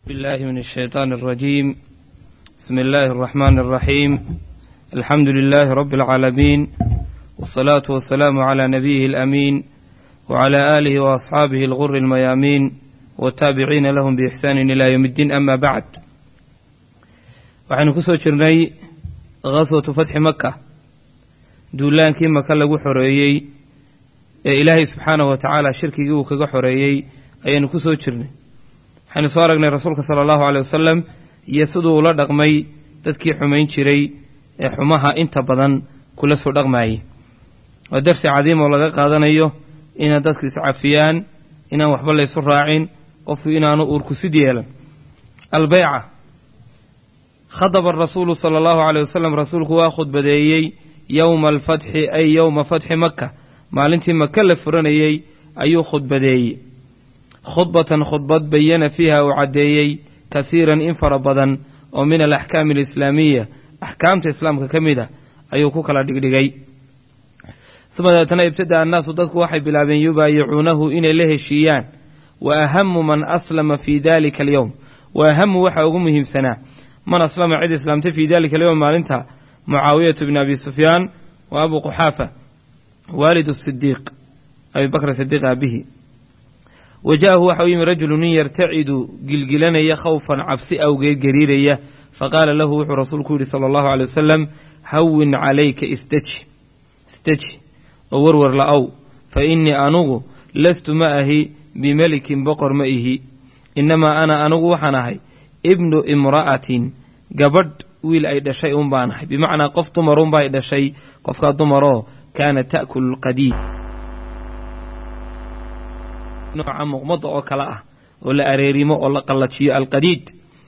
بالله من الشيطان الرجيم بسم الله الرحمن الرحيم الحمد لله رب العالمين والصلاة والسلام على نبيه الأمين وعلى آله وأصحابه الغر الميامين والتابعين لهم بإحسان إلى يوم الدين أما بعد waxaynu ku soo jirnay khaswatu fatxi maka duulaankii maka lagu xoreeyey ee ilaahay subxaanahu wa tacaala shirkigii uu kaga xoreeyey ayaynu ku soo jirnay waxaynu soo aragnay rasuulka sala allahu aleyh wasalam iyo siduu ula dhaqmay dadkii xumayn jiray ee xumaha inta badan kula soo dhaqmaayey waa darsi cadiim oo laga qaadanayo inaan dadku iscafiyaan inaan waxba laysu raacin qofku inaanu uurkusid yeelan albeyca khadaba arasuulu sala allahu caleyh wasalam rasuulku waa khudbadeeyey yowma alfatxi ay yowma fatxi maka maalintii maka la furanayey ayuu khudbadeeyey khudbatan khudbad bayana fiiha uu caddeeyey kasiiran in fara badan oo min alaxkaami alislaamiya axkaamta islaamka ka mid a ayuu ku kala dhigdhigay uma deetana ibtada annaasu dadku waxay bilaabeen yubaayicuunahu inay la heshiiyaan wa ahamu man aslama fii dalika alyowm wa ahamu waxaa ugu muhiimsanaa man aslama cid islaamtay fii dalika alyowm maalinta mucaawiyatu bni abi sufyaan wa abu quxaafa waalidu sidiiq abi bakr sidiiq aabihi wa ja'ahu waxa u yimi rajulu nin yartacidu gilgilanaya khawfan cabsi awgeed gariiraya faqaala lahu wuxuu rasuulku yidhi sala allahu aley wasalam hawin calayka isdeji isdeji oo warwar la-ow fa innii anugu lastu ma ahi bimelikin boqor ma ihi innamaa ana anugu waxaan ahay ibnu imra'atin gabadh wiil ay dhashay un baan ahay bimacnaa qof dumarun bay dhashay qofkaa dumaroo kaana ta'kulu lqadiid nooca muqmada oo kale ah oo la areerimo oo la qallajiyo alqadiid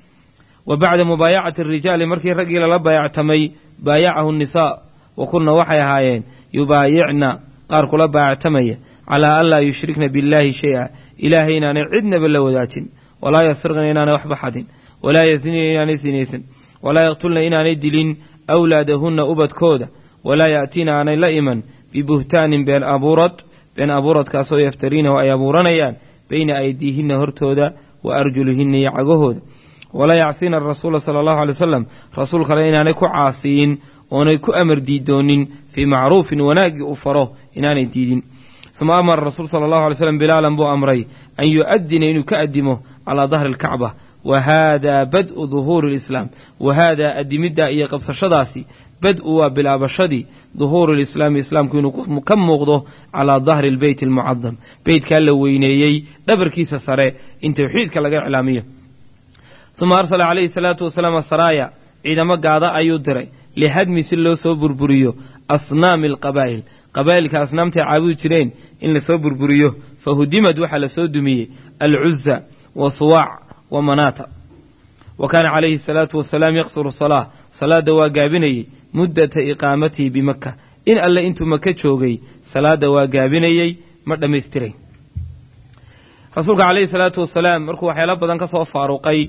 wa bacda mubaayacati arijaali markii raggii lala baayactamay baayacahu nisaa wa kunna waxay ahaayeen yubaayicna qaar kula baayactamaya calaa an laa yushrikna billaahi shay-a ilaahay inaanay cidnaba la wadaajin walaa yasriqna inaanay waxba xadin walaa yasinina inaanay sinaysan walaa yaqtulna inaanay dilin awlaadahunna ubadkooda walaa ya'tiina aanay la iman bibuhtaanin been abuurad been abuuradkaasoo yaftariinahu ay abuuranayaan bayna aydiihinna hortooda wa arjulihinna iyo cagahooda walaa yacsiina arasuula sala allahu alay wasalam rasuul kale inaanay ku caasiyin oonay ku amar diidoonin fii macruufin wanaaggii uu faro inaanay diidin uma amara rasuul sala allahu alay slam bilaalan buu amray an yu-adina inuu ka addimo calaa dahri alkacba wa haadaa bad-u duhuuri lislaam wa haadaa addimiddaa iyo qabsashadaasi bad-u waa bilaabashadii duhuuri lislaami islaamku inuu ka muuqdo calaa dahri albeyt almucadam beytkaa la weyneeyey dhabarkiisa sare in towxiidka laga iclaamiyo uma arsala calayhi salaatu wasalaam asaraaya ciidamo gaada ayuu diray lihadmi si loo soo burburiyo asnaami alqabaa'il qabaa'ilka asnaamtay caabudi jireen in lasoo burburiyo fa hudimad waxaa lasoo dumiyey alcuza wa suwaac wa manaata wa kaana calayhi asalaatu wasalaam yaqsuru salaa salaadda waa gaabinayey muddata iqaamatihi bimaka in alle intuu maka joogay salaadda waa gaabinayey ma dhammaystirayn rasuulka calayhi salaatu wasalaam markuu waxyaalo badan ka soo faaruqay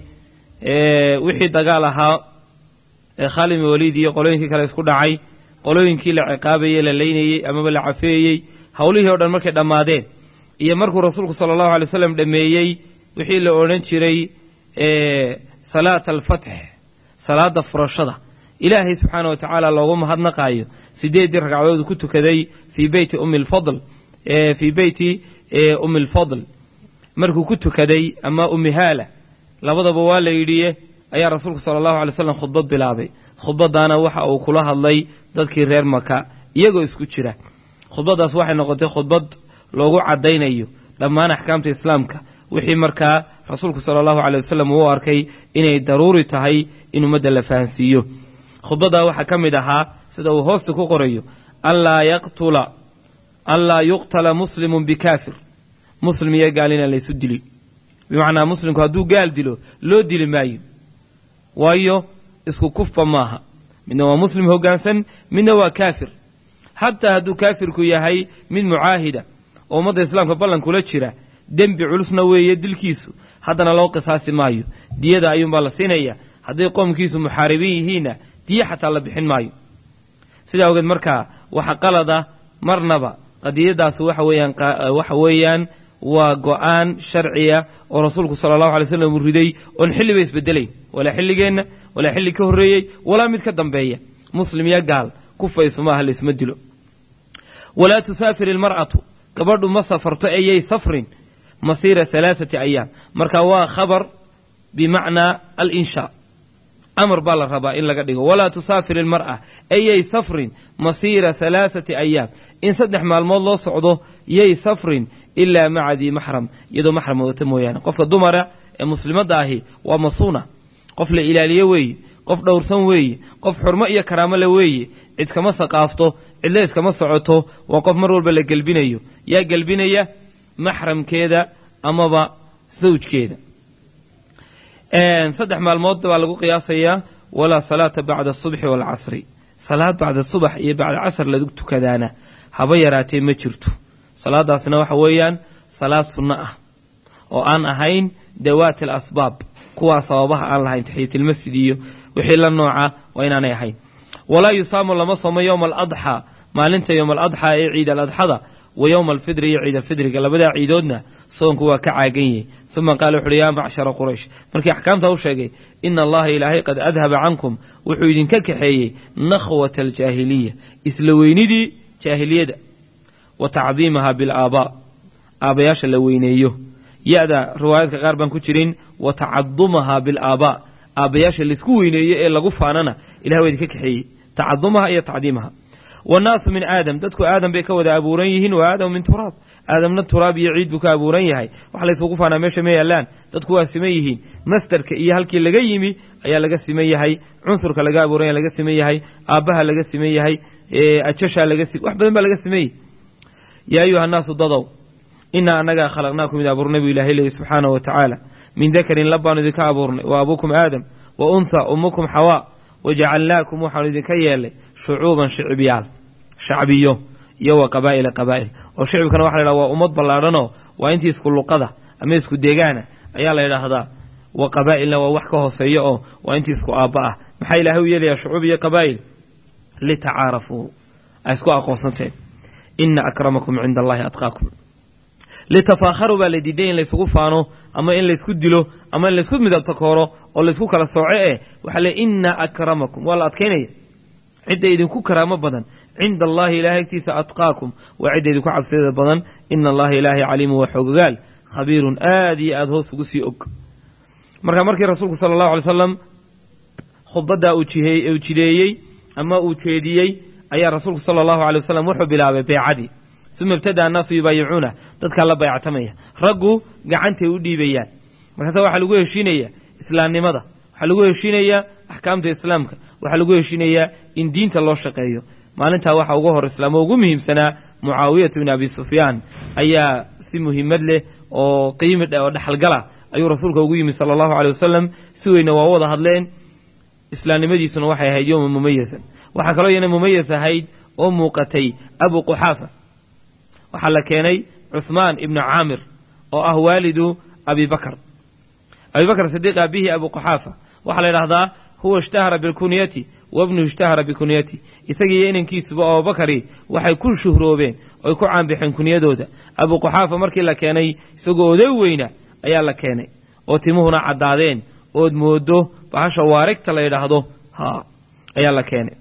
wixii dagaal ahaa ee khaalid bin waliid iyo qolooyinkii kale isku dhacay qolooyinkii la ciqaabayey la leynayey amaba la cafeeyey howlihii o dhan markay dhammaadeen iyo markuu rasuulku sala allahu alay wasalam dhameeyey wixii la odhan jiray salaata alfatx salaada furashada ilaahay subxaana wa tacaala loogu mahadnaqaayo sideeddii ragcadood ku tukaday fii beyti ummi lfadl fii beyti ummi lfadl markuu ku tukaday ama ummi haala labadaba waa la yidhiye ayaa rasuulku sala allahu alay slam khudbad bilaabay khudbadaana waxa uu kula hadlay dadkii reer maka iyagoo isku jira khudbaddaas waxay noqotay khudbad loogu caddaynayo dhammaan axkaamta islaamka wixii markaa rasuulku sala allahu aley wasalam uu arkay inay daruuri tahay in ummadda la fahansiiyo khudbaddaa waxaa ka mid ahaa sida uu hoosta ku qorayo anlaa yaqtula anlaa yuqtala muslimun bikaafir muslim iyo gaal inaan laysu dilin bimacnaa muslimku hadduu gaal dilo loo dili maayo waayo isku kufba maaha midna waa muslim hoggaansan midna waa kaafir xataa hadduu kaafirku yahay mid mucaahida oo ummadda islaamka ballankula jira dembi culusna weeye dilkiisu haddana loo qisaasi maayo diyada ayuunbaa la siinaya hadday qoomkiisu muxaaribiin yihiinna diye xataa la bixin maayo sidaa ogeed markaa waxa qalada marnaba qadiyadaasi waxa weeyaan waxa weeyaan waa go-aan sharciya oo rasuulku sala allahu alay slam uu riday oon xilliba isbedelayn walaa xilligeenna walaa xilli ka horreeyey walaa mid ka dambeeya muslim iyo gaal kufayso maaha laisma dilo walaa tusaafir ilmar'atu gabadhu ma safarto ayay safrin masiira halaaثati ayaam marka waa khabar bimacnaa alinshaa amar baa la rabaa in laga dhigo walaa tusaafir ilmar'a ayay safrin masiira halaaثati ayaam in saddex maalmood loo socdo yay safrin ilaa maca dii maxram iyadoo maxram wadata mooyaane qofka dumara ee muslimadda ahi waa masuuna qof la ilaaliyo weeye qof dhowrsan weeye qof xurmo iyo karaamo le weeye cid kama saqaafto cidla iskama socoto waa qof mar walba la gelbinayo yaa gelbinaya maxramkeeda amaba sawjkeeda saddex maalmood baa lagu qiyaasayaa walaa salaata bacda asubxi waalcasri salaad bacda subax iyo bacda casr lagu tukadaana haba yaraatee ma jirto salaadaasna waxa weeyaan salaad sunno ah oo aan ahayn dawaati alasbaab kuwaa sababaha aan lahayn taxiyatilmasjid iyo wixii la nooca waa inaanay ahayn walaa yusaamu lama somo yowma aladxaa maalinta yowma aladxaa ee ciid aladxada wa yowma alfidri iyo ciid alfidriga labadaa ciidoodna soonku waa ka caagan yahay uma qaala wuxuuhi yaa macshara quraysh markii axkaamta u sheegay ina allaha ilaahay qad adhaba cankum wuxuu idinka kaxeeyey nakhwata aljaahiliya isla weynidii jaahiliyada wa tacdiimaha bilaabaa aabbayaasha la weyneeyo ya-da riwaayaadka qaar baan ku jirin wa tacadumaha bilaabaa aabbayaasha laisku weyneeyo ee lagu faanana ilahay waa idinka kaxeeyey tacadumaha iyo tacdiimaha wannaasu min aadam dadku aadam bay ka wada abuuran yihiin wa aadamu min turaab aadamna turaab iyo ciid buu ka abuuran yahay wax laysugu faanaa meesha ma yaallaan dadku waa siman yihiin mastarka iyo halkii laga yimi ayaa laga siman yahay cunsurka laga abuuran yahay laga siman yahay aabbaha laga siman yahay ajashaa laga si wax badan baa laga siman yahay yaa ayuha annaasu dadow inaa annagaa khalaqnaakum id abuurnay buu ilahay leeyahy subxaanahu wa tacaala min dakarin labbaanu idinka abuurnay wa abuukum aadam wa untha ummukum xawaa wajacalnaakum waxaanu idinka yeelnay shucuuban shicibyaal shacbiyo iyo wa qabaa'ila qabaa'il oo shicibkana waxa la ydhaha waa ummad ballaadhanoo waa intii isku luqada ama isku deegaana ayaa la yidhaahdaa wa qabaa'ilna waa wax ka hooseeya oo waa intii isku aabba ah maxaa ilaahay u yeelayaa shucuub iyo qabaa'il litacaarafuu ay isku aqoonsanteen ina akramakum cinda allahi atqaakum litafaakharuu baa la diiday in laysugu faano ama in laysku dilo ama in laysku midabtakooro oo laysku kala sooco eh waxaa le ina akramakum waa la adkaynaya cidda idinku karaamo badan cinda allahi ilahay agtiisa atqaakum waa cidda idinku cabsideeda badan ina allaha ilaahay caliimun waa xoogogaal khabiirun aad iyo aada hoos ugu sii og marka markii rasuulku sala allahu alay slam khudbaddaa uu uu jideeyey ama uu jeediyey ayaa rasuulku sala allahu alay wasalam wuxuu bilaabay beecadii uma ibtada annaasu yubaayicuuna dadkaa la bayactamaya raggu gacantay u dhiibayaan markaasa waxaa lagu heshiinayaa islaamnimada waxaa lagu heshiinayaa axkaamta islaamka waxaa lagu heshiinayaa in diinta loo shaqeeyo maalintaa waxaa uga hor islaamo ugu muhiimsanaa mucaawiyatu bn abi sufyaan ayaa si muhiimad leh oo qiimi oo dhexalgala ayuu rasuulka ugu yimid sala allahu aley wasalam si weyna waa wada hadleen islaamnimadiisuna waxay ahayd yowma mumayasan waxaa kaloo iyana mumayas ahayd oo muuqatay abu quxaafa waxaa la keenay cuhmaan ibnu caamir oo ah waalidu abi bakr abi bakr sidiiq aabihii abu quxaafa waxaa la yidhahdaa huwa ishtahara bilkunyati wabnuhu ishtahara bikunyati isagiiyo inankiisuba abubakari waxay ku shuhroobeen oy ku caanbixeen kunyadooda abu quxaafa markii la keenay isagoo oday weyna ayaa la keenay oo timuhuna caddaadeen ood moodo bahasha waarigta la yidhaahdo ha ayaa la keenay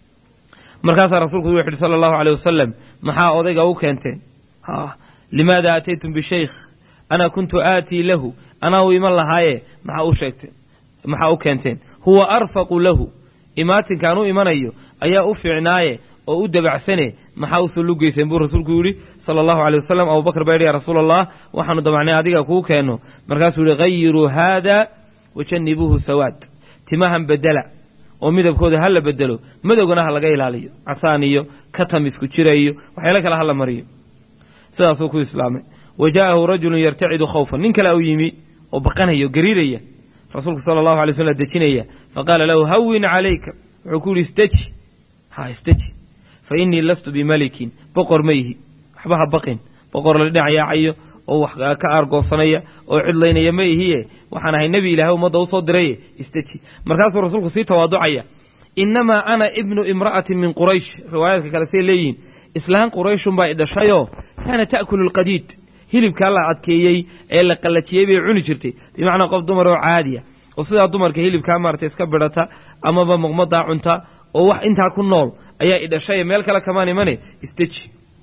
markaasaa rasuulku wuxu yidhi sala allahu aleyh wasalam maxaa odayga u keenteen ha limaada aataytum bishaykh ana kuntu aatii lahu anaa u iman lahaaye maxaa u sheegteen maxaa u keenteen huwa arfaqu lahu imaatinkaan u imanayo ayaa u fiicnaaye oo u dabacsane maxaa usoo lugeyseen buu rasuulku yidhi sala allahu aleyh wasalam abubakar baa yidhi ya rasuula allah waxaanu damacnay adiga kuu keenno markaasuu yihi hayiruu haada wajannibuuhu sawaad timahan bedela oo midabkooda ha la bedelo madowgana ha laga ilaaliyo casaan iyo katam isku jira iyo waxyaalo kale ha la mariyo sidaasuu ku islaamay wa jaa'ahu rajulun yartacidu khawfan nin kale u yimi oo baqanaya o gariiraya rasuulku sala allahu alay slam dejinaya faqaala lahu hawin calayka wuxuu ku yihi istaji ha istaji fa innii lastu bimalikin boqor ma ihi waxba ha baqin boqor la dhinac yaacayo oo wax ka aargoobsanaya oo cidlaynaya ma ihiye waxaan ahay nebi ilaahay ummadda usoo diraye istaji markaasuu rasuulku sii tawaaducaya innamaa ana ibnu imra'atin min quraysh riwaayaadka kale say leeyihiin islaan qurayshunbaa i dhashayoo kaana ta'kulu alqadiid hilibkaa la adkeeyey ee la qallajiyey bay cuni jirtay bimacnaa qof dumar oo caadiya oo sidaa dumarka hilibkaa maarata iska bidhata amaba muqmadaa cunta oo wax intaa ku nool ayaa idhashay meel kale kamaan imane isteji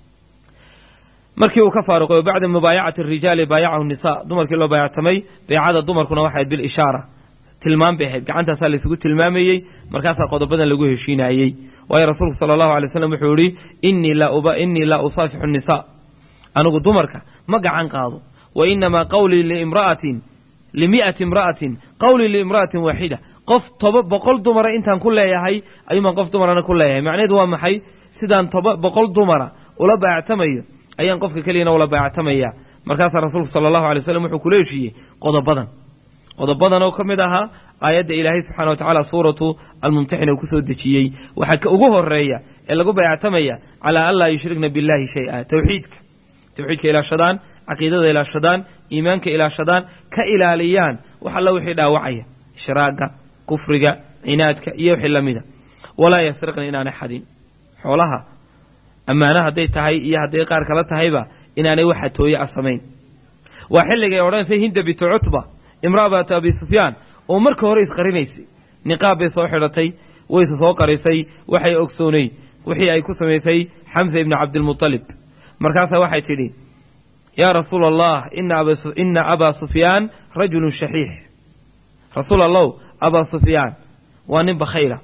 markii uu ka faaruqay bacda mubaayacati arijaali baayacahu nisa dumarkii loo baayactamay beecada dumarkuna waxay ahayd bilishaara tilmaam bay ahayd gacantaasaa laysugu tilmaamayey markaasaa qodobadan lagu heshiinayey waayo rasuulku sala allahu alay slam wuxuu yihi innii laa usaafixu nisa anigu dumarka ma gacan qaado wa inamaa qawlii liimra'atin limi'ati imra'atin qawlii liimra'atin waaxida qof toba boqol dumara intaan ku leeyahay ayuumaan qof dumarana ku leeyahay macnaheedu waa maxay sidaan toba boqol dumara ula baayactamayo ayaan qofka keliyana ula baayactamaya markaasaa rasuulku sala allahu alay slam wuxuu kula heshiiyey qodobadan qodobadan oo ka mid ahaa aayadda ilaahay subxana wa tacaala suuratu almumtaxina uu ku soo dejiyey waxaa ka ugu horeeya ee lagu baayactamaya calaa an laa yushrikna billahi shay-a tawxiidka tawxiidka ilaashadaan caqiidada ilaashadaan iimaanka ilaashadaan ka ilaaliyaan wax alla wixii dhaawacaya ishraaga kufriga cinaadka iyo wixii lamida walaa yasriqna inaanay xadin xoolaha ammaano hadday tahay iyo hadday qaar kala tahayba inaanay waxa tooye a samayn waa xilligay odhanaysay hinda bintu cutba imra'atu abi sufyaan oo marka hore isqarinaysay niqaab bay soo xidhatay wayse soo qarisay waxay ogsoonayd wixii ay ku samaysay xamsa ibni cabdilmutalib markaasaa waxay tidhi yaa rasuula allah ina abaa sufyaan rajulun shaxiix rasuul allow abaa sufyaan waa nin bakhayla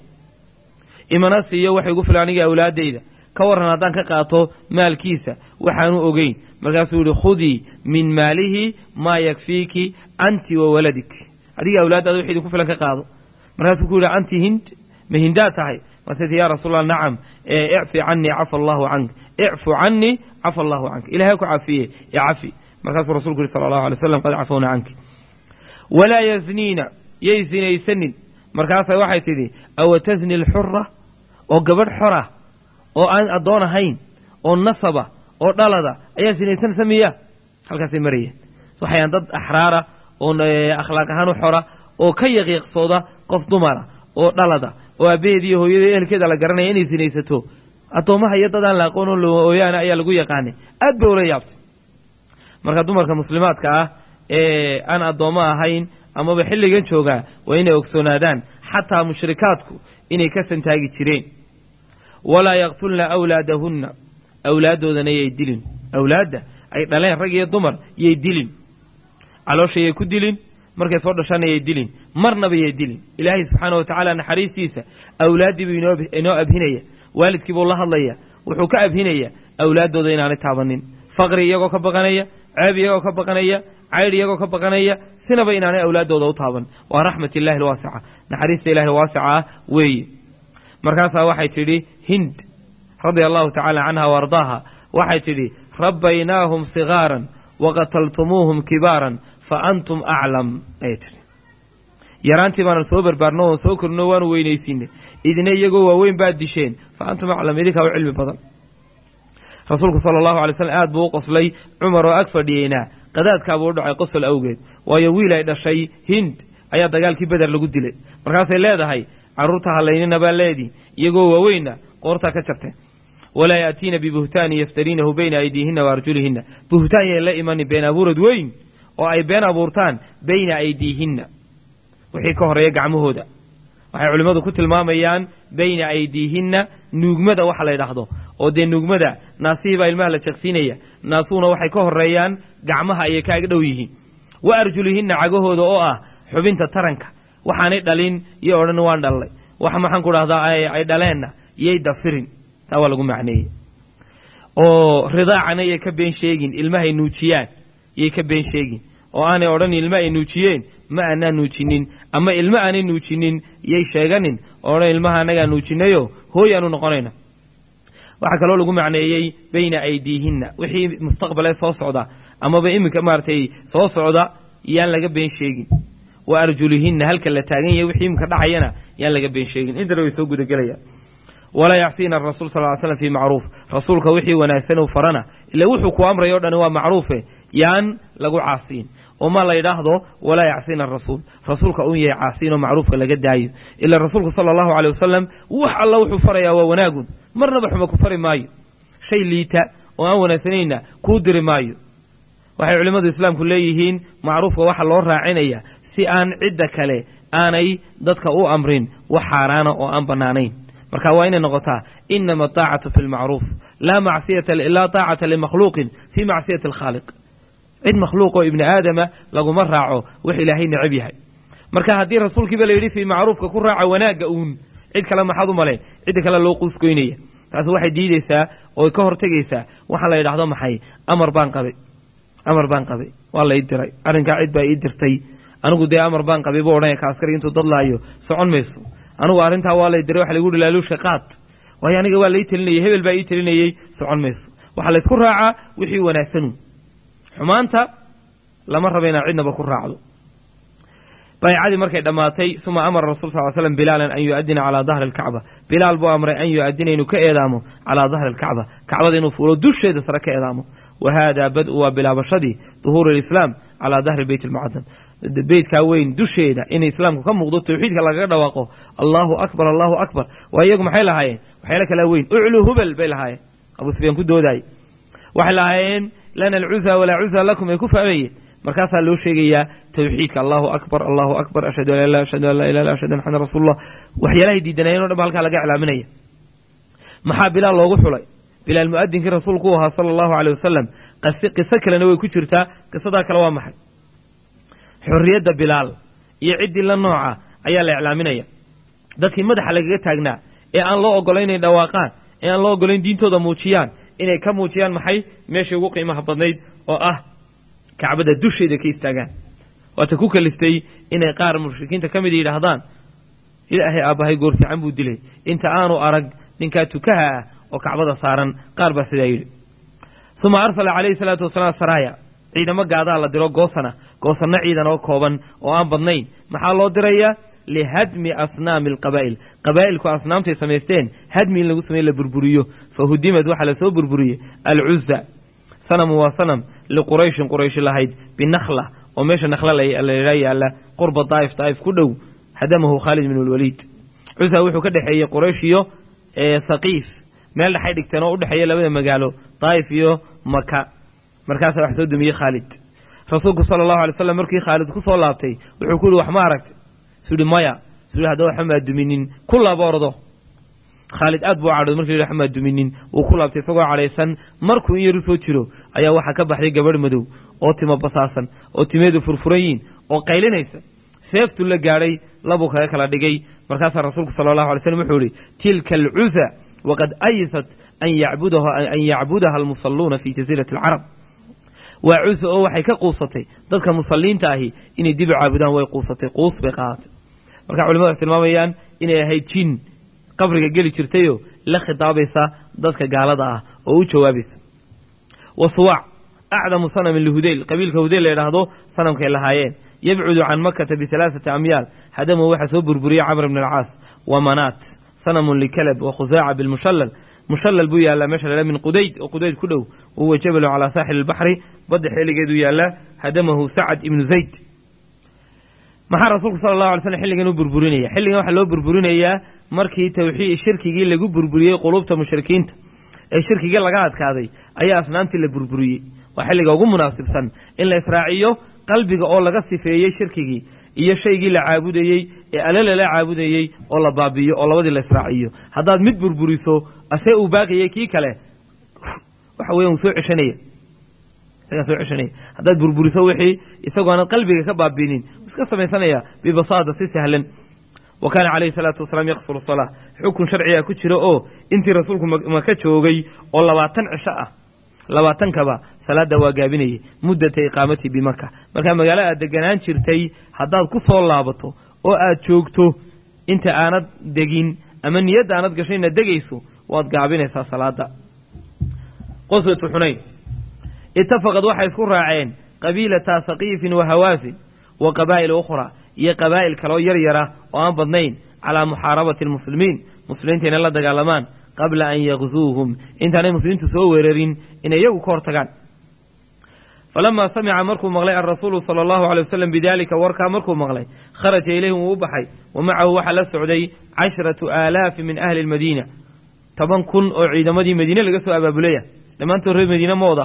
imana siiyo waxay gu filan aniga awlaaddayda ka warran haddaan ka qaato maalkiisa waxaanu ogeyn markaasuu yihi khudii min maalihi maa yakfiiki anti wa waladik adiga awlaaddaada wix idinku filan ka qaado markaasuu ku yidhi anti hind ma hindaad tahay maseti yaa rasuul allah nacam icfi canii cafa allahu cank icfu canii cafa allahu canka ilahay ku cafiye ee cafi markaasuu rasulku yihi sala allahu alay slam qad cafawna canki walaa yazniina yay sinaysanin markaasa waxay tidhi awa tasni alxura oo gabadh xora oo aan addoon ahayn oo nasaba oo dhalada ayaa sinaysanaysa miya halkaasay marayeen waxayaan dad axraara oo akhlaaq ahaan u xora oo ka yaqiiqsooda qof dumara oo dhalada oo aabbaheed iyo hooyada ehelkeeda la garanaya inay sinaysato addoommaha iyo dad aan la aqoon oo looyaana ayaa lagu yaqaanay aad bay ula yaabtay marka dumarka muslimaadka ah ee aan addoommo ahayn amaba xilligan joogaa waa inay ogsoonaadaan xataa mushrikaadku inay ka santaagi jireen walaa yaqtulna awlaadahunna awlaaddoodana yay dilin awlaadda ay dhaleen rag iyo dumar yay dilin caloosha yay ku dilin markay soo dhashaana yay dilin marnaba yay dilin ilaahay subxaana wa tacaala naxariistiisa awlaaddii buu inoo abhinaya waalidkii buu la hadlaya wuxuu ka abhinaya awlaaddooda inaanay taabanin faqri iyagoo ka baqanaya ceeb iyagoo ka baqanaya caydh iyagoo ka baqanaya sinaba inaanay awlaaddooda u taaban waa raxmat illahi alwaasica naxariista ilahi waasica ah weeye markaasaa waxay tidhi hind radia allahu tacaala canha wa ardaaha waxay tidhi rabbaynaahum sigaaran waqataltumuuhum kibaaran fa antum aclam ayay tidhi yaraantii baanan soo barbaarno oon soo korino waanu weynaysiinay idina iyagoo waaweyn baad disheen fa antum aclam idinkaa u cilmi badan rasuulku sala allahu alay slam aad buu u qoslay cumar oo ag fadhiyeyna qadaadkaabuu u dhacay qosol awgeed waayo wiil ay dhashay hind ayaa dagaalkii beder lagu dilay markaasay leedahay carruurta hallaynina baa leedii iyagoo waaweynna qoortaa ka jartay walaa yaatiina bibuhtaanin yaftariinahu bayna aydiihinna wa arjulihinna buhtaan yayn la imanin been abuurad weyn oo ay been abuurtaan bayna aydiihinna wixii ka horeeya gacmahooda waxay culimmadu ku tilmaamayaan bayna aydiihinna nuugmada waxa la ydhaahdo oo dee nuugmada naasihii baa ilmaha la jaqsiinaya naasuhuna waxay ka horeeyaan gacmaha ayay ka ag dhow yihiin wa arjulihinna cagahooda oo ah xubinta taranka waxaanay dhalin iyo odhan waan dhallay wax maxaan ku dhahdaa ay dhaleenna yay dafirin taa waa lagu macneeyey oo ridaacana yay ka been sheegin ilmahay nuujiyaan yay ka been sheegin oo aanay odhan ilma ay nuujiyeen ma aanaa nuujinin ama ilma aanay nuujinin yay sheeganin oo odhan ilmaha annagaa nuujinayo hooy aanu noqonayna waxaa kaloo lagu macneeyey bayna aydiihinna wixii mustaqbalee soo socda amaba iminka maaragtay soo socda yaan laga been sheegin wa arjulihinna halka la taagan yahay wixii iminka dhacayana yaan laga been sheegin intana way soo gudagelayaan walaa yacsiina arasuul sal ly slam fii macruuf rasuulka wixii wanaagsan uu farana ila wuxuu ku amrayo o dhani waa macruufe yaan lagu caasiin oo ma la yidhaahdo walaa yacsiina arasuul rasuulka un yahay caasiin oo macruufka laga daayo ila rasuulku sala allahu aley wasalam wax alla wuxuu farayaa waa wanaagun marnaba xuma ku fari maayo shay liita oo aan wanaagsanayna kuu diri maayo waxay culimmadu islaamku leeyihiin macruufka waxa loo raacinaya si aan cidda kale aanay dadka u amrin wax xaaraana oo aan bannaanayn marka waa inay noqotaa inama ataacatu fi lmacruuf laa macsiyata laa taacata limakhluuqin fii macsiyati alkhaaliq cid makhluuq oo ibni aadama laguma raaco wax ilaahay necab yahay marka haddii rasuulkiiba la yidhi fii macruufka ku raaca wanaagga uun cid kale maxaad u malayn cidda kale loo quusgoynaya taasi waxay diideysaa oo ka hortegaysaa waxaa la yidhaahdo maxay amar baan qabay amar baan qabay waa la ii diray arrinkaa cid baa ii dirtay anigu dee amar baan qabay buu odhanaya ka askari intuu dadlaayo socon mayso anigu arrintaa waa lay diray waxa lagu yihi laaluushka qaad waayo aniga waa lai telinayay hebel baa ii telinayey socon mayso waxaa laysku raacaa wixii wanaagsanu xumaanta lama raba inaad cidnaba ku raacdo baycadii markay dhammaatay uma amara rasul sal l slam bilaalan an yu'adina calaa dahri alkacba bilaal buu amray an yu'adina inuu ka eedaamo calaa dahri alkacba kacbada inuu fuulo dusheeda sare ka eedaamo wa haadaa bad-u waa bilaabashadii duhuuri alislaam calaa dahri beyt almucadam beytkaa weyn dusheeda in islaamku ka muuqdo tawxiidka lagaga dhawaaqo allahu akbar allahu akbar waa iyagu maxay lahaayeen waxyaala kalaa weyn ucluu hubal bay lahaayeen abu sufyaan ku doodaayey waxay lahaayeen lana alcuza walaa cuza lakum ay ku fahmayeen markaasaa loo sheegayaa tawxiidka allahu akbar allahu akbar ashhadu an la ashhadu an laa ilah illa ashhadu an maxamed rasuulullah waxyaalahay diidanayeen o dhan ba halkaa laga iclaaminaya maxaa bilaal loogu xulay bilaal mu'adinkii rasuulku u ahaa sala allahu aleyh wasalam qiso kalena way ku jirtaa qisadaa kale waa maxay xorriyadda bilaal iyo ciddii la nooca ayaa la iclaaminaya dadkii madaxa lagaga taagnaa ee aan loo ogolayn inay dhawaaqaan ee aan loo ogolayn diintooda muujiyaan inay ka muujiyaan maxay meeshai ugu qiimaha badnayd oo ah kacbada dusheeda ka istaagaan waata ku kaliftay inay qaar mushrikiinta ka mid yidhaahdaan ilaahay aabbahay goor fiican buu dilay inta aanu arag ninkaa tukaha ah oo kacbada saaran qaar baa sidaa yidhi uma arsala calayhi salaatu wasalaam saraaya ciidamo gaadaa la diro goosana goosanno ciidan oo kooban oo aan badnayn maxaa loo dirayaa lihadmi asnaami alqabaa'il qabaa'ilku asnaamtay samaysteen hadmi in lagu samey la burburiyo fa hudimad waxaa lasoo burburiyey alcuza sanamu waa sanam liqurayshin qurayshi lahayd binakhla oo meesha nakhla layidhaa yaalla qurba daa'if daa'if ku dhow hadamahu khaalid bin alwaliid cusa wuxuu ka dhexeeyey quraysh iyo saqiif meel dhexay dhigteen oo u dhexeeya labada magaalo daa'if iyo maka markaasaa wax soo dumiyey khaalid rasuulku sala allahu alay slam markii khaalid ku soo laabtay wuxuu ku yihi wax ma aragtay suu yihi maya suu yihi haddaba waxba maa duminin ku laaba ordo khaalid aad buu cadhooday markii yidhi waxba maa duminin wuu ku laabtay isagoo cadhaysan markuu in yaru soo jiro ayaa waxaa ka baxday gabadh madow oo timo basaasan oo timeedu furfuran yiin oo qaylinaysa seeftu la gaadhay labuu kaga kala dhigay markaasaa rasuulku sala allahu alay slam wuxuu yihi tilka alcuza waqad aysat an yacbudaha almusalluuna fi jasiirati alcarab waa cusa oo waxay ka quusatay dadka musalliinta ahi inay dib u caabudaan way quusatay quus bay qaadatay marka culimadu waxay tilmaamayaan inay ahayd jin qabriga geli jirtayoo la khitaabaysa dadka gaalada ah oo u jawaabaysa wa suwaac acdamu sanamin lihudeyl qabiilka hudeyl la yidhaahdo sanamkay lahaayeen yabcudu can makata bihalaaثati amyaal hadamu waxaa soo burburiyey camr bn alcaas wa manaat sanamun likalab wa khusaaca bilmushallal mushallal buu yaallaa meesha la min qudayd oo qudayd ku dhow wahuwa jabalu calaa saaxili albaxri badda xeeligeedu yaallaa hadamahu sacad ibnu zayd maxaa rasuulku sala allahu alay slam xilligan u burburinaya xilligan waxaa loo burburinayaa markii tawxiid shirkigii lagu burburiyey quluubta mushrikiinta ee shirkigii laga adkaaday ayaa asnaamtii la burburiyey waa xilliga ugu munaasibsan in la israaciyo qalbiga oo laga sifeeyey shirkigii iyo shaygii la caabudayey ee ale lala caabudayey oo la baabi'iyo oo labadii la israaciyo haddaad mid burburiso asee uu baaqiyey kii kale waxa weyan wuu soo ceshanaya isagaa soo ceshanaya haddaad burburiso wixii isagoo aanad qalbiga ka baabiinin wuu iska samaysanaya bibasaada si sahlan wa kaana calayhi salaatu wasalaam yaqsuru salaa xukun sharciga ku jira oo intii rasuulku maka joogay oo labaatan cisho ah labaatankaba salaadda waa gaabinayay muddata iqaamatii bimaka markaa magaalo aad deganaan jirtay haddaad ku soo laabato oo aad joogto inta aanad degin ama niyadda aanad gashay inaad degayso waad gaabinaysaa salaadda qoswatu xunayn itafaqad waxay isku raaceen qabiilata saqiifin wa hawaasin wa qabaa'il ukhraa iyo qabaa'il kaloo yar yara oo aan badnayn calaa muxaarabati almuslimiin muslimiinta inay la dagaalamaan qabla an yakzuuhum intaanay muslimiintu soo weerarin inay iyagu ka hortagaan falamaa samica markuu maqlay alrasuulu sala allahu alay wasalam bidaalika warkaa markuu maqlay kharaja ilayhim wuu u baxay wa macahu waxaa la socday cashratu aalaafi min ahli lmadiina toban kun oo ciidamadii madiine laga soo abaabulaya dhammaantood reer madiine ma wada aha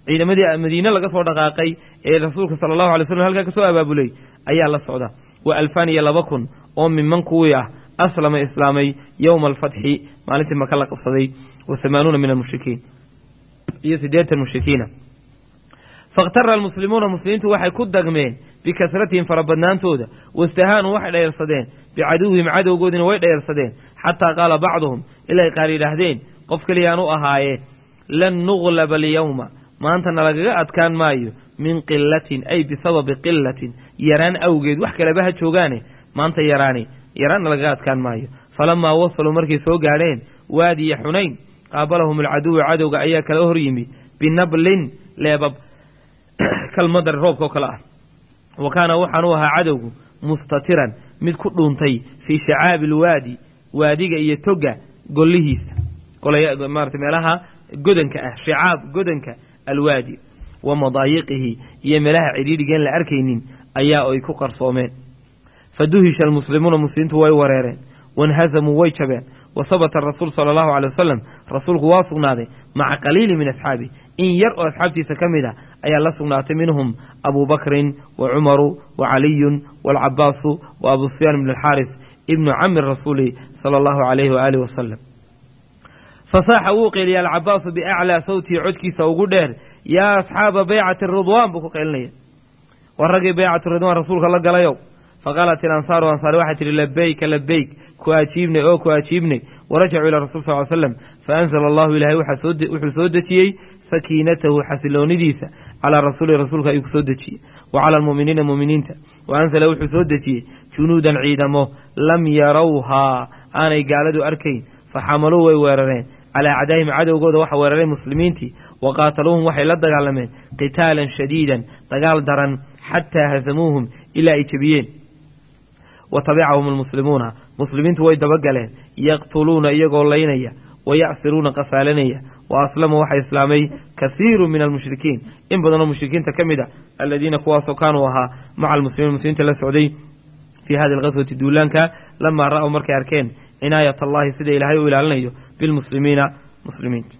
ciidamadii madiine laga soo dhaqaaqay ee rasuulka sala allahu alay slam halkaa ka soo abaabulay ayaa la socda wa alfaan iyo laba kun oo miman kuwii ah aslama islaamay yowma alfatxi maalintii maka la qabsaday wa samaanuuna min almushrikiin iyo siddeetan mushrikiina fakhtara almuslimuuna muslimiintu waxay ku dagmeen bikasratihim farabadnaantooda wastahaanuu waxay dhayarsadeen bicaduwihim cadowgoodiina way dhayarsadeen xataa qaala bacduhum ilay qaar yidhaahdeen qof keliyaan u ahaayee lan nuglaba alyawma maantana lagaga adkaan maayo min qilatin ay bisababi qilatin yaraan awgeed wax kaleba ha joogaane maanta yaraani yaraanna lagaga adkaan maayo falamaa wasaluu markay soo gaadheen waadiya xunayn qaabalahum alcaduwu cadowga ayaa kala hor yimi binablin leebab kalmadar roobka oo kale ah wa kaana waxaan u ahaa cadowgu mustatiran mid ku dhuuntay fii shacaabi alwaadi waadiga iyo toga gollihiisa maarata meelaha godanka ah shicaab godanka alwaadi wa madaayiqihi iyo meelaha cidhiidhigeen la arkaynin ayaa ay ku qarsoomeen fa duhisha almuslimuuna muslimiintu way wareereen wanhasamuu way jabeen wa habata rasuul sala allahu calay wasalam rasuulku waa sugnaaday maca qaliili min asxaabi in yar oo asxaabtiisa ka mid a ayaa la sugnaatay minhum abuu bakrin wa cumaru wa caliyun waalcabaasu wa abu sufyaan ibn alxaaris ibnu cami rasuuli sala allahu calayhi waaalih wasalam fasaaxa wuu qeyliyay alcabaasu biaclaa sawtihi codkiisa ugu dheer yaa asxaaba baycati ridwaan buu ku qeylinaya war raggii baycatu ridwaan rasuulka la galayow faqaalat ilansaaru ansaari waxay tihi labeyka labeyk ku ajiibnay oo ku ajiibnay warajacuu ilaa rasul sal l slam faanzala allahu ilaahay wuxuu soo dejiyey sakiinatahu xasiloonidiisa calaa rasuuli rasuulka ayuu ku soo dejiyey wa cala almu'miniina mu'miniinta wa anzala wuxuu soo dejiyey junuudan ciidamo lam yarawhaa aanay gaaladu arkayn faxamaluu way weerareen calaa acdaahim cadowgooda waxa weeraray muslimiintii wa qaataluuhum waxay la dagaalameen qitaalan shadiidan dagaal daran xataa hasamuuhum ilaa ay jebiyeen wa tabicahum almuslimuuna muslimiintu way dabagaleen yaqtuluuna iyagoo laynaya wa yacsiruuna qafaalanaya wa aslamuu waxaa islaamay kasiiru min almushrikiin in badanoo mushrikiinta ka mid a aladiina kuwaasoo kaanuu ahaa maca almuslimiin muslimiinta la socday fii hadi alqaswati duulaanka lamaa ra'w markay arkeen cinaayat allahi sida ilaahay u ilaalinayo bilmuslimiina muslimiinta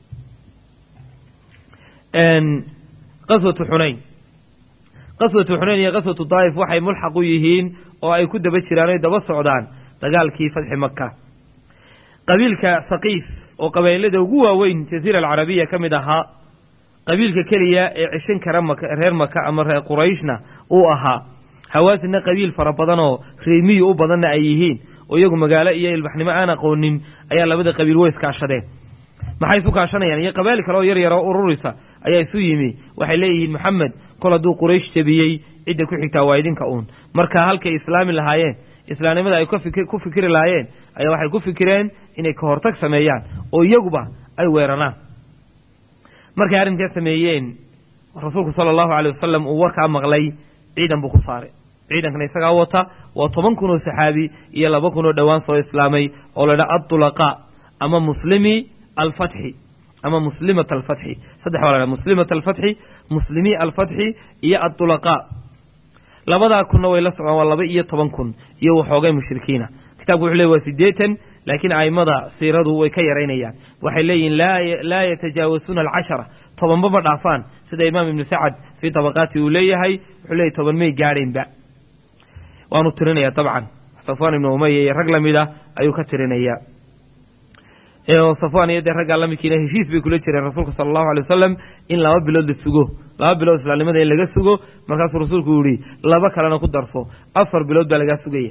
qaswatu xunayn qaswatu xunayn iyo qaswatu daa'if waxay mulxaq u yihiin oo ay ku daba jiraan oy daba socdaan dagaalkii fatxi maka qabiilka haqiif oo qabailada ugu waaweyn jaziira alcarabiya ka mid ahaa qabiilka keliya ee cishin kara reer maka ama reer qurayshna uu ahaa hawaasinna qabiil fara badan oo reemiyu u badanna ay yihiin oo iyagu magaalo iyo ilbaxnimo aan aqoonin ayaa labada qabiil way iskaashadeen maxay isu kaashanayaan iyo qabail kale oo yar yar oo ururisa ayaa isu yimi waxay leeyihiin maxamed kol hadduu quraysh jebiyey cidda ku xigtaa waa idinka uun marka halkay islaami lahaayeen islaamnimada ay ku fikiri lahaayeen ayaa waxay ku fikireen inay ka hortag sameeyaan oo iyaguba ay weeraraan markay arrinkaa sameeyeen rasuulku sala allahu aley wasalam uu warkaa maqlay ciidan buu ku saaray ciidankana isagaa wata waa toban kun oo saxaabi iyo laba kun oo dhowaan soo islaamay oo la dhaa adulaqaa ama muslimi alfatxi ama muslimat alfatxi saddex baa la dhaha muslimat alfatxi muslimi alfatxi iyo adulaqaa labadaa kunna way la socdaan waa laba iyo toban kun iyo waxoogay mushrikiina kitabku wuxuu ley waa siddeetan laakiin a'immada siiradu way ka yaraynayaan waxay leeyihiin laa yatajaawasuuna alcashara tobanba ma dhaafaan sida imaam ibnu sacad fii tabaqaati uu leeyahay wuxuu leeyahy toban may gaadhaynba waanu tirinayaa dabcan safwaan ibnu umaya iyo rag lamid ah ayuu ka tirinayaa safwaan iyo dee raggaa lamidkiina heshiis bay kula jireen rasuulka sala allahu alay wasalam in laba bilood la sugo laba bilood islaamnimada in laga sugo markaasuu rasuulku yihi laba kalena ku darso afar bilood baa lagaa sugaya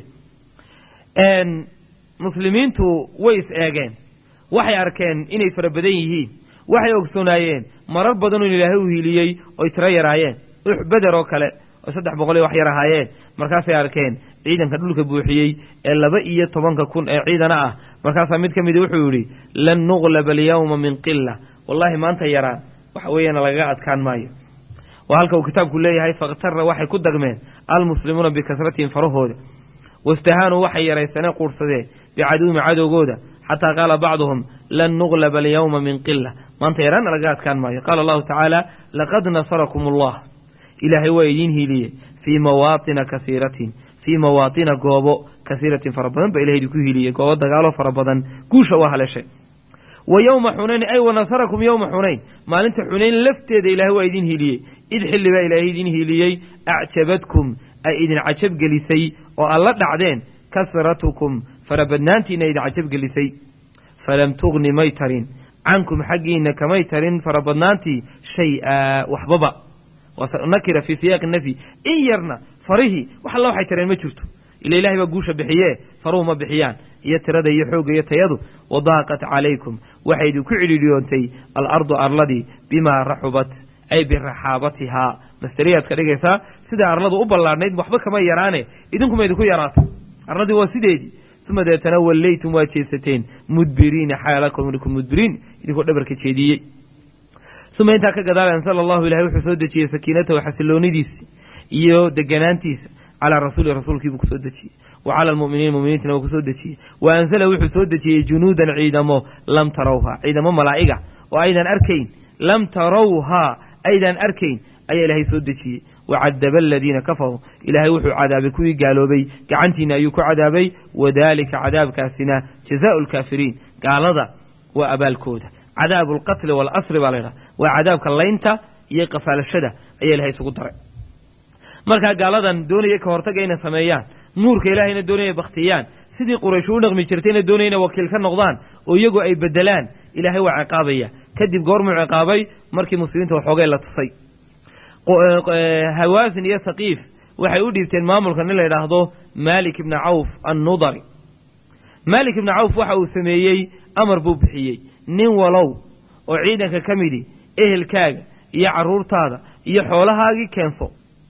muslimiintu way is eegeen waxay arkeen inay fara badan yihiin waxay ogsoonaayeen marar badanoo in ilaahay u hiiliyey oy tiro yaraayeen ux beder oo kale oo saddex boqol iyo wax yar ahaayeen markaasay arkeen ciidanka dhulka buuxiyey ee laba iyo tobanka kun ee ciidana ah markaasaa mid ka mida wuxuu yidhi lan nuqlaba alyawma min qila wallaahi maanta yaraan waxa weeyaan lagaga adkaan maayo waa halka uu kitaabku leeyahay fakhtara waxay ku dagmeen almuslimuuna bikasratihim farahooda wastahaanuu waxay yaraysaneen quursadeen bicaduwimi cadowgooda xataa qaala bacduhum lan nuqlaba alyawma min qila maanta yaraanna lagaga adkaan maayo qaala allahu tacaala laqad nasarakum allah ilaahay waa idiin hiiliyey fii mawaatina kasiiratin fii mawaatina goobo kasiiratin fara badan baa ilahay idinku hiiliyey goobo dagaalo fara badan guusha waa haleshay wa yowma xunayn ay wa nasarakum yowma xunayn maalinta xunayn lafteeda ilaahay waa idin hiiliyey id xilli baa ilaahay idin hiiliyey acjabadkum ay idin cajab gelisay oo aad la dhacdeen kasratukum farabadnaantiina idin cajab gelisay falam tugni may tarin cankum xaggiina kamay tarin farabadnaantii shay-a waxbaba nakira fii siyaaqi nafyi in yarna farihii wax alla waxay tareen ma jirto ila ilahay baa guusha bixiye faruhu ma bixiyaan iyo tirada iyo xoogga iyo tayadu wadaaqat calaykum waxay idinku cidhiidhiyoontay alardu arladii bimaa raxubat ay biraxaabatihaa masteriyaad ka dhigaysaa sida arladu u ballaadhnayd waxba kama yaraane idinkuma idinku yaraata arladii waa sideedii uma deetana wallaytum waa jeesateen mudbiriina xaalakum mudbiriin idinkoo dhabarka jeediyey uma intaa ka gadaal ansala allahu ilahay wuxuu soo dejiyey sakiinatahu xasiloonidiisi iyo deganaantiisa calaa rasuuli rasuulkiibuu kusoo dejiyey wa cala almu'miniin muminiintana waa kusoo dejiyey wa ansala wuxuu soo dejiyey junuudan ciidamo lam tarawha ciidamo malaa'iga oo aydan arkayn lam tarawhaa aydan arkayn ayaa ilaahay soo dejiyey wacadaba aladiina kafaruu ilaahay wuxuu cadaabay kuwii gaaloobay gacantiina ayuu ku cadaabay wadaalika cadaabkaasina jazaau lkaafiriin gaalada waa abaalkooda cadaabu alqatli waalasri baa laydhaha waa cadaabka laynta iyo qafaalashada ayaa ilahay isugu daray markaa gaaladan doonaya ka hortaga inay sameeyaan nuurka ilaahayna doonaya baktiyaan sidii quraysh u dhaqmi jirtayna doonaya inay wakiil ka noqdaan oo iyagu ay bedelaan ilaahay waa ciqaabaya kadib goormuu ciqaabay markii muslimiinta waxoogay la tusay hawaasin iyo saqiif waxay u dhiibteen maamulka nin la yidhaahdo maalik ibna cawf annudari maalik ibna cawf waxa uu sameeyey amar buu bixiyey nin walow oo ciidanka ka midi ehelkaaga iyo carruurtaada iyo xoolahaagii keenso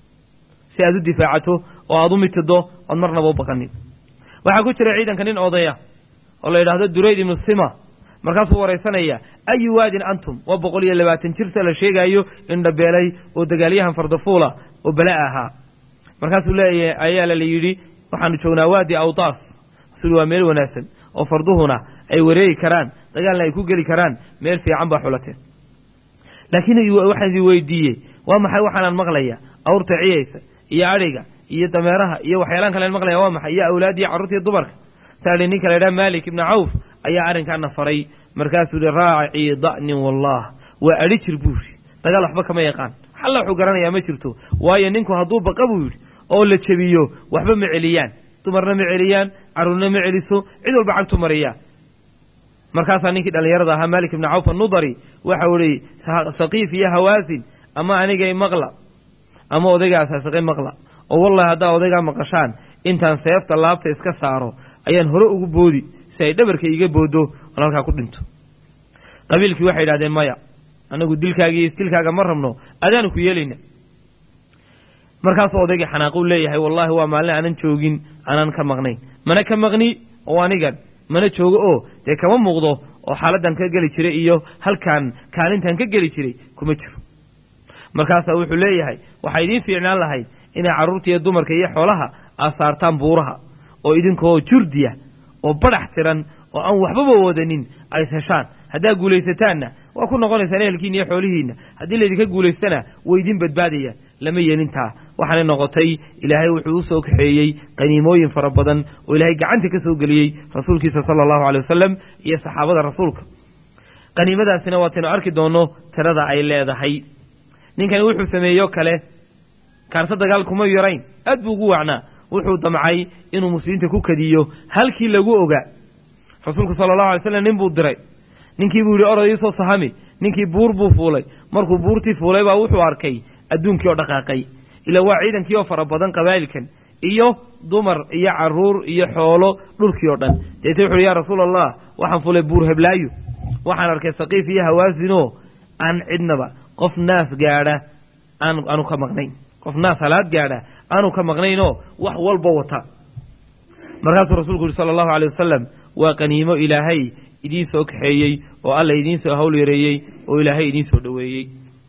si aad u difaacato oo aad u mitido ood marnaba u baqanin waxaa ku jira ciidanka nin odaya oo la yidhaahdo durayd ibnu sima markaasuu waraysanaya ayu waadin antum waa boqol iyo labaatan jirsa la sheegaayo indhabeelay oo dagaalyahan fardafuula oo bala ahaa markaasuu leeyahay ayaa la yidhi waxaanu joognaa waadi awtaas suli waa meel wanaagsan oo farduhuna ay wareegi karaan dagaalna ay ku geli karaan meel fiican baa xulateen laakiin waxaan idin weydiiyey waa maxay waxaanaan maqlaya awrta ciyaysa iyo adhiga iyo dameeraha iyo waxyaalaan kalen maqlaya waa maxay iyo awlaad iyo carruurta iyo dumarka saai ninka la ydhaha maalik ibna cawf ayaa arrinkaana faray markaasuu yihi raacii da'nin wallah waa adhi jir buuri dagaal waxba kama yaqaan xalla wuxuu garanayaa ma jirto waayo ninku hadduu baqa buu yidhi oo la jebiyo waxba ma celiyaan dumarna ma celiyaan carruurna ma celiso cid walba cagtu mariyaa markaasaa ninkii dhallinyarada ahaa maalik ibna cawf annudari waxau ihi saqiif iyo hawaasin ama anigay maqla ama odaygaa saasiqay maqla oo wallahi haddaa odaygaa maqashaan intaan seefta laabta iska saaro ayaan hore ugu boodi si ay dhabarka iga booddo oon halkaa ku dhinto qabiilkii waxay idhahdeen maya anagu dilkaaga iyo isdilkaaga ma rabno adaanu ku yeelayna markaasuu odaygii xanaaquu leeyahay wallaahi waa maalin aanan joogin aanan ka maqnayn mana ka maqni oo anigan mana joogo oo dee kama muuqdo oo xaaladdan ka geli jiray iyo halkaan kaalintan ka geli jiray kuma jiro markaasaa wuxuu leeyahay waxaa idiin fiicnaan lahayd inay carruurta iyo dumarka iyo xoolaha aad saartaan buuraha oo idinkoo jurdiya oo badhax tiran oo aan waxbaba wadanin ays heshaan haddaad guulaysataanna waa ku noqonaysaan ehelkiina iyo xoolihiinna haddii laydinka guulaystana way idin badbaadayaan lama yeelintaa waxaanay noqotay ilaahay wuxuu u soo kaxeeyey qaniimooyin fara badan oo ilaahay gacanta ka soo geliyey rasuulkiisa sala allahu aley wasalam iyo saxaabada rasuulka qaniimadaasina waataynu arki doonno tirada ay leedahay ninkani wuxuu sameeyo kale kaarta dagaal kuma yarayn aad buu ugu wacnaa wuxuu damcay inuu muslimiinta ku kadiyo halkii lagu ogaa rasuulku sala allahu alay slam nin buu diray ninkii buu yidhi orod iisoo sahami ninkii buur buu fuulay markuu buurtii fuulay baa wuxuu arkay adduunkii oo dhaqaaqay ilaa waa ciidankii oo fara badan qabaa'ilkan iyo dumar iyo carruur iyo xoolo dhulkii oo dhan deete wuxu uhi yaa rasuul allah waxaan fuulay buur heblaayo waxaan arkay saqiif iyo hawaasinoo aan cidnaba qof naas gaadha aan aanu ka maqnayn qof naas halaad gaadha aanu ka maqnaynoo wax walba wata markaasuu rasuulku yihi sala allahu aley wasalam waa qaniimo ilaahay idiin soo kaxeeyey oo alla idiin soo hawl yareeyey oo ilaahay idiin soo dhoweeyey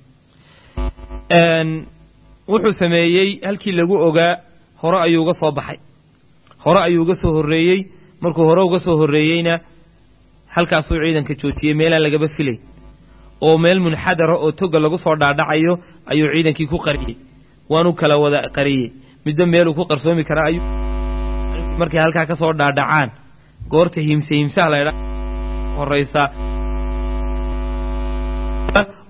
wuxuu sameeyey halkii lagu ogaa hore ayuu uga soo baxay hore ayuu uga soo horreeyey markuu hore uga soo horreeyeyna halkaasuu ciidanka joojiyey meelaan lagaba filayn oo meel munxadara oo toga lagu soo dhaadhacayo ayuu ciidankii ku qariyey waanu kala wada qariyey midba meeluu ku qarsoomi karaa ayuu markay halkaa ka soo dhaadhacaan goorta himse himsaha laydha horaysa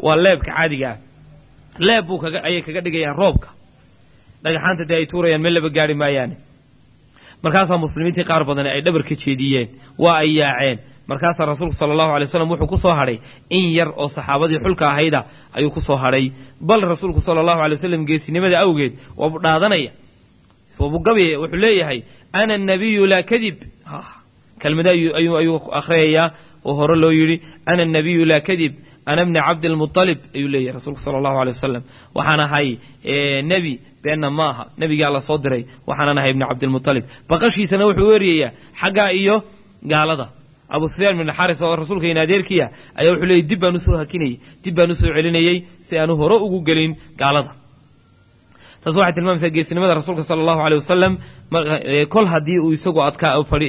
waa leebka caadiga ah leeb buu kaga ayay kaga dhigayaan roobka dhagaxaanta dee ay tuurayaan meel laba gaari maayaane markaasaa muslimiintii qaar badani ay dhabar ka jeediyeen waa ay yaaceen markaasaa rasuulku sala allahu alay wasalam wuxuu ku soo hadhay in yar oo saxaabadii xulka ahayda ayuu ku soo hadhay bal rasuulku sala allahu alay wasalam geesinimada awgeed waabu dhaadanaya waabugabaya wuxuu leeyahay ana anabiyu laa kadib kelmada ayuu akhriyayaa oo hore loo yidhi ana anabiyu laa kadib ana bni cabdilmualib ayuu leeyahay rasuulku sala allahu alay wasalam waxaan ahay nebi beenna ma aha nebigaa la soo diray waxaanan ahay ibni cabdilmualib baqashiisana wuxuu weeriyayaa xaggaa iyo gaalada abu sufyaan bin xaris oo rasuulkayna adeerkiya ayaa wuxuu leeyay dib baan usoo hakinayey dib baan usoo celinayey si aanu hore ugu gelin gaalada taas waxay tilmaamaysaa geesinimada rasuulka sala allahu aleyh wasalam kol haddii uu isagu adkaa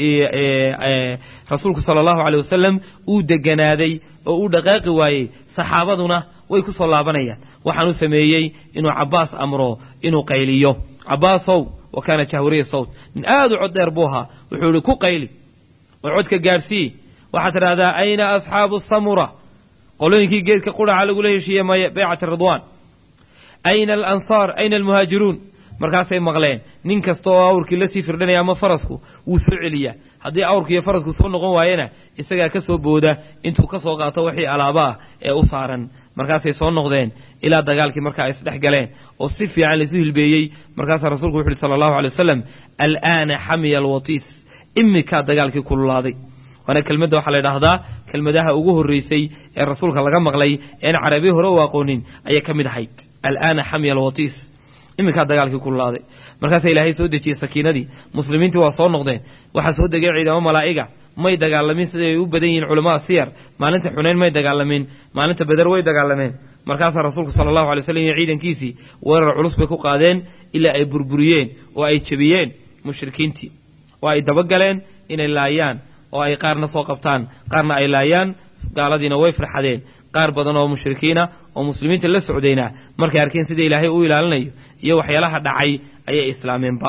rasuulku sala allahu aleyh wasalam uu deganaaday oo uu dhaqaaqi waayey saxaabaduna way ku soo laabanayaan waxaanu sameeyey inuu cabbaas amro inuu qayliyo cabbaasow wa kaana jahwariya sawt nin aad u cod dheer buu ahaa wuxuu ihi ku qayli oo codka gaadhsii waxaad tidhahdaa ayna asxaabu samura qolooyinkii geedka qudhaca lagula heshiiye maya baycati ridwaan ayna alansaar ayna almuhaajiruun markaasay maqleen nin kasta oo awrkii la sii firdhanaya ama farasku wuu soo celiyaa haddii awrku iyo farasku soo noqon waayena isagaa ka soo booda intuu ka soo qaato wixii alaaba ah ee u saaran markaasay soo noqdeen ilaa dagaalkii marka ay isdhex galeen oo si fiican laisu hilbeeyey markaasaa rasuulku wuxu uhi sala allahu alay wasalam alaana xamiya alwatiis imikaa dagaalkii kululaaday waana kelmadda waxaa la idhaahdaa kelmadaha ugu horreysay ee rasuulka laga maqlay een carabiya hore u aqoonin ayay ka mid ahayd alaana xamiya alwatiis iminkaa dagaalkii kululaaday markaasaa ilaahay soo dejiyey sakiinadii muslimiintii waa soo noqdeen waxaa soo degay ciidamo malaa'iga may dagaalamin siday ay u badan yihiin culamaa siyar maalinta xunayn may dagaalamin maalinta beder way dagaalameen markaasaa rasuulku sala allahu alay slam iyo ciidankiisii weerar culus bay ku qaadeen ilaa ay burburiyeen oo ay jebiyeen mushrikiintii oo ay dabagaleen inay laayaan oo ay qaarna soo qabtaan qaarna ay laayaan gaaladiina way farxadeen qaar badan oo mushrikiina oo muslimiinta la socdayna markay arkeen sida ilaahay u ilaalinayo iyo waxyaalaha dhacay ayay islaameenba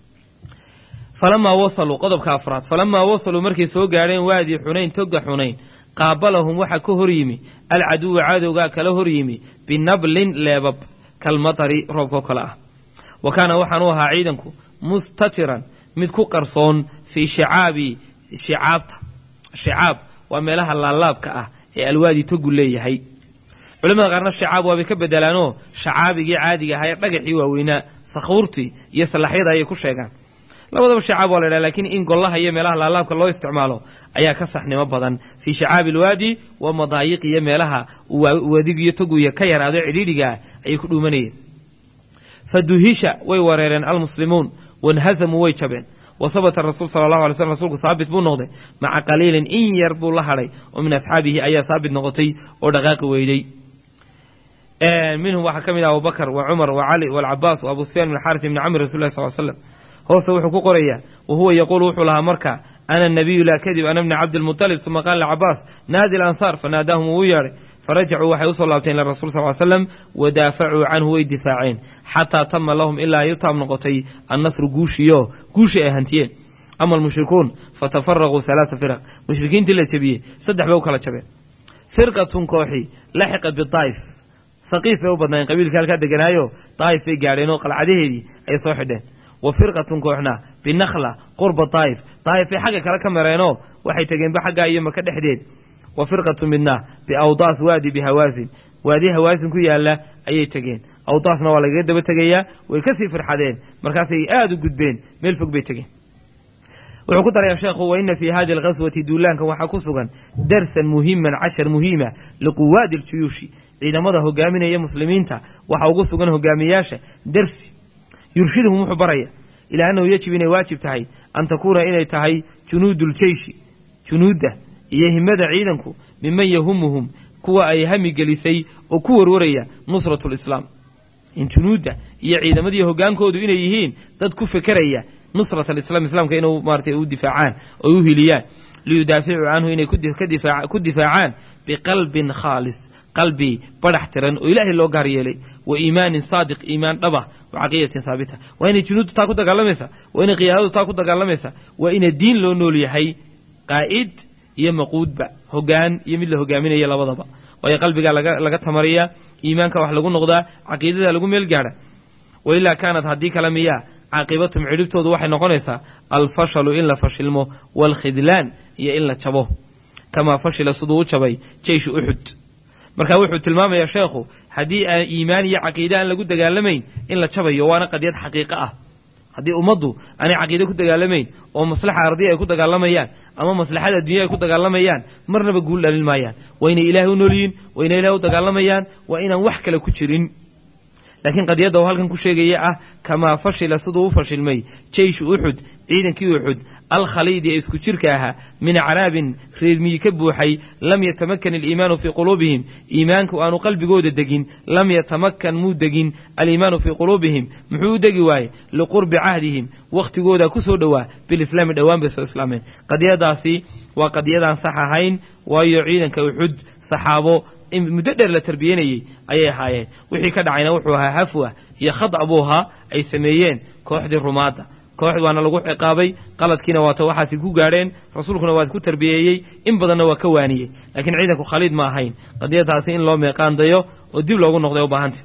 falamaa wasaluu qodobka afraad falamaa wasaluu markay soo gaadheen waadii xunayn toga xunayn qaabalahum waxaa ka hor yimi alcaduwa cadowgaa kala hor yimi binablin leebab kalmatari roobkao kale ah wa kaana waxaanu ahaa ciidanku mustatiran mid ku qarsoon fii shicaabi shicaabta shicaab waa meelaha laalaabka ah ee alwaadi togu leeyahay culamada qaarna shicaab waabay ka bedelaanoo shacaabigii caadiga ahaa ee dhagaxii waaweynaa sakhuurtii iyo salaxyada ayay ku sheegaan labadaba shicaab waa la ydhaha lakiin in gollaha iyo meelaha laalaabka loo isticmaalo ayaa ka saxnimo badan fii shicaabi alwaadi wa madaayiq iyo meelaha wadigiyo toguya ka yaraado cidhiidhigaa ayay ku dhuumanayeen fa duhisha way wareereen almuslimuun wanhazamuu way jabeen wa sabata rasuul sala allahu alay slm rsulku saabit buu noqday maca qaliilin in yar buu la hadhay oo min asxaabihi ayaa saabit noqotay oo dhaqaaqi weyday minhum waxaa ka mid ah abubakr wa cumar wa cali walcabaas wa abu sufyaan bn xaris ibni camr rasul lah sal slam hoose wuxuu ku qorayaa wa huwa yaquulu wuxuu lahaa marka ana nabiyu laa kadib ana bni cabdilmutalib uma qaala licabaas naadi alansaar fanaadaahum wuu yeedhay farajacuu waxay usoo laabteen ila rasul sal slam wadaafacuu canhu way difaaceen xataa tama lahum ilaa ay u taab noqotay annasru guushiyo guushii ay hantiyeen ama almushrikuun fatafaraquu halaaa firaq mushrikiintii la jebiyey saddex bay u kala jabeen firqatun kooxi laxiqa bidaa'if saqiif bay u badnaayeen qabiilka halkaa deganaayo daa'if bay gaadheen oo qalcadaheedii ay soo xidheen wa firqatun kooxna binakhla qurba daa'if daa'if bay xagga kale ka mareenoo waxay tegeenba xaggaa iyo maka dhexdeed wa firqatu midna biawdaas waadi bihawaasin waadi hawaasin ku yaalla ayay tegeen awdaasna waa lagaga daba tegayaa way kasii firxadeen markaasay aada u gudbeen meel fog bay tegeen wuxuu ku darayaa sheekhu wa ina fii hadi alghaswati duulaankan waxaa ku sugan darsan muhiman cashar muhiima liquwaadi aljuyuushi ciidamada hogaaminaya muslimiinta waxaa ugu sugan hogaamiyaasha darsi yurshiduhum wuxuu baraya ilaa annahu yajib inay waajib tahay an takuuna inay tahay junuudu ljeyshi junuudda iyo himada ciidanku miman yahumuhum kuwa ay hami gelisay oo ku warwaraya nusratu lislaam in junuudda iyo ciidamadii hogaankoodu inay yihiin dad ku fekeraya nusrat alislam islaamka inuu maaratay u difaacaan oo u hiliyaan liyudaaficuu canhu inay ku difaacaan biqalbin khaalis qalbi badhax tiran oo ilaahay loo gaar yeelay wa iimaanin saadiq iimaan dhaba wa caqiidatin haabita waa inay junuuddu taa ku dagaalamaysa waa inay qiyaadadu taa ku dagaalamaysa waa ina diin loo nool yahay qaa'id iyo maquudba hogaan iyo mid la hogaaminaya labadaba waayo qalbigaa laga tamariyaa iimaanka wax lagu noqdaa caqiidada lagu meel gaadha wailaa kaanat haddii kale miyaa caaqibatum cidhibtoodu waxay noqonaysaa alfashalu in la fashilmo waalkhidlaan iyo in la jabo kamaa fashila siduu u jabay jeyshu uxud marka wuxuu tilmaamayaa sheekhu haddii aan iimaan iyo caqiide aan lagu dagaalamayn in la jabayo waana qadiyad xaqiiqo ah haddii ummaddu aanay caqiide ku dagaalamayn oo maslaxa ardiya ay ku dagaalamayaan ama maslaxada addunya ay ku dagaalamayaan marnaba guul dhalin maayaan waa inay ilaahay u noolyihiin waa inay ilahay u dagaalamayaan waa inaan wax kale ku jirin laakiin qadiyadda oo halkan ku sheegaya ah kamaa fashila siduu u fashilmay jeyshu uxud ciidankii uxud alkhaliidi ee isku jirka ahaa min acraabin reermiyi ka buuxay lam yatamakan aliimaanu fii quluubihim iimaanku aanu qalbigooda degin lam yatamakan muu degin aliimaanu fii quluubihim muxuu u degi waaye liqurbi cahdihim wakhtigooda ku soo dhowaa bilislaami dhowaan bay soo islaameen qadiyadaasi waa qadiyadaan sax ahayn waayo ciidanka uxud saxaabo muddo dheer la tarbiyanayey ayay ahaayeen wixii ka dhacayna wuxuu ahaa hafwa iyo khad'a buu ahaa ay sameeyeen kooxdii rumaadda kooxd waana lagu ciqaabay qaladkiina waata waxaasi ku gaadheen rasuulkuna waa ku tarbiyeeyey in badanna waa ka waaniyey laakiin ciidanku khaliid ma ahayn qadiyadaasi in loo meeqaandayo oo dib loogu noqday u baahanta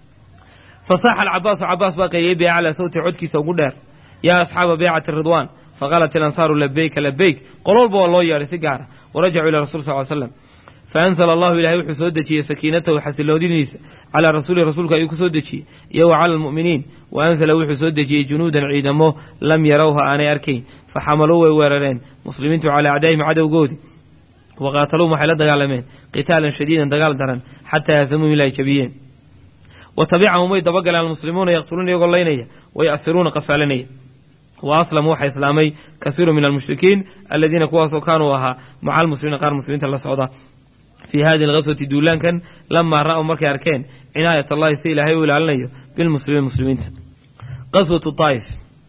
fasaaxa alcabaasu cabaas baa qayliyey biaclaa sawti codkiisa ugu dheer yaa asxaaba beycati ridwaan faqaalat ilansaaru labeyka labeyk qol walba waa loo yeedhay si gaara warajacuu ila rasul sal slam faanzla allahu ilahay wuxuu soo dejiyey sakiinatahu xasiloodiniisa calaa rasuulihi rasuulka ayuu ku soo dejiyey iyo wa cala almu'miniin wa anzala wuxuu soo dejiyey junuudan ciidamo lam yarawha aanay arkayn faxamaluu way weerareen muslimiintu calaa acdaa'ihim cadowgoodii wa qaataluum waxay la dagaalameen qitaalan shadiidan dagaal daran xataa yahdamuum ilaa ay jabiyeen wa tabicahum way dabagaleen almuslimuuna yaqtuluuna iyagoo laynaya wa ya'siruuna qafaalanaya wa aslamuu waxaa islaamay kasiiru min almushrikiin aladiina kuwaasoo kaanuu ahaa maca almuslimiina qaar muslimiinta la socda fii hadihi alghaswati duulaankan lamaa ra'w markay arkeen cinaayat allahi si ilaahay u ilaalinayo bilmuslimiin muslimiinta qaswatu daa'if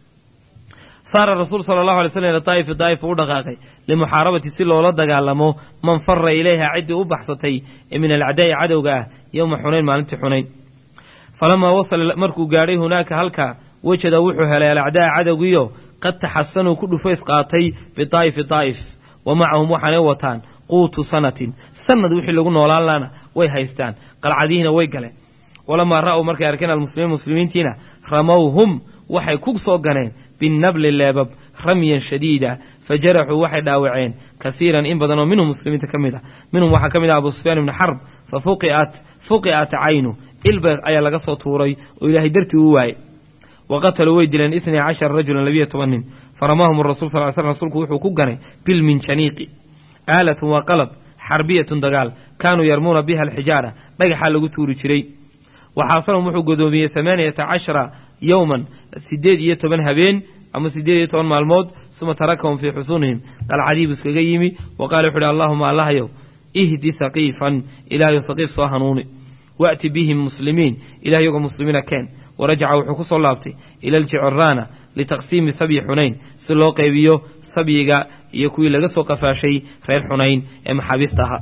saara rasuul sala allahu alay slam ila daa'ifi daa'if u dhaqaaqay limuxaarabati si loola dagaalamo man fara ilayha ciddii u baxsatay ee min alcadaa'i cadowga ah yowma xunayn maalintii xunayn falamaa wasala markuu gaadhay hunaaka halkaa wejada wuxuu helay alacdaa'a cadowgiiyo qad taxasanuu ku dhufays qaatay bidaa'ifi daa'if wa macahum waxaanay wataan quutu sanatin sanad wixii lagu noolaan laana way haystaan qalcadihiina way galeen walamaa ra'w markay arkeen almuslimiin muslimiintiina ramowhum waxay ku soo ganeen binnabli leebab ramyan shadiida fa jaraxuu waxay dhaawaceen kasiiran in badan oo minhum muslimiinta ka mid ah minhum waxaa ka mid ah abu sufyaan ibni xarb fa fuqiat fuqi'at caynu ilba ayaa laga soo tuuray oo ilaahay dartii u waayey wa qataluu way dileen itnay cashara rajulan labiyo toban nin faramaahum rasul sal sl rsulku wuxuu ku ganay bilminjaniiqi aalatun waa qalab xarbiyatun dagaal kaanuu yarmuuna biha alxijaara dhagaxaa lagu tuuri jiray waxaasalhum wuxuu godoomiyey amaaniyata cashara yowman siddeed iyo toban habeen ama siddeed iyo toban maalmood suma tarakahum fii xusuunihim qalcadiibu iskaga yimi wa qaala wuxu uhi allahuma allahayow ihdi saqiifan ilaahayo saqiif soo hanuuni wa'ti bihim muslimiin ilah iyagoo muslimiina keen warajaca wuxuu ku soo laabtay ila aljiciraana litaqsiimi sabyi xunayn si loo qaybiyo sabyiga iyo kuwii laga soo qafaashay reer xunayn ee maxaabiista ahaa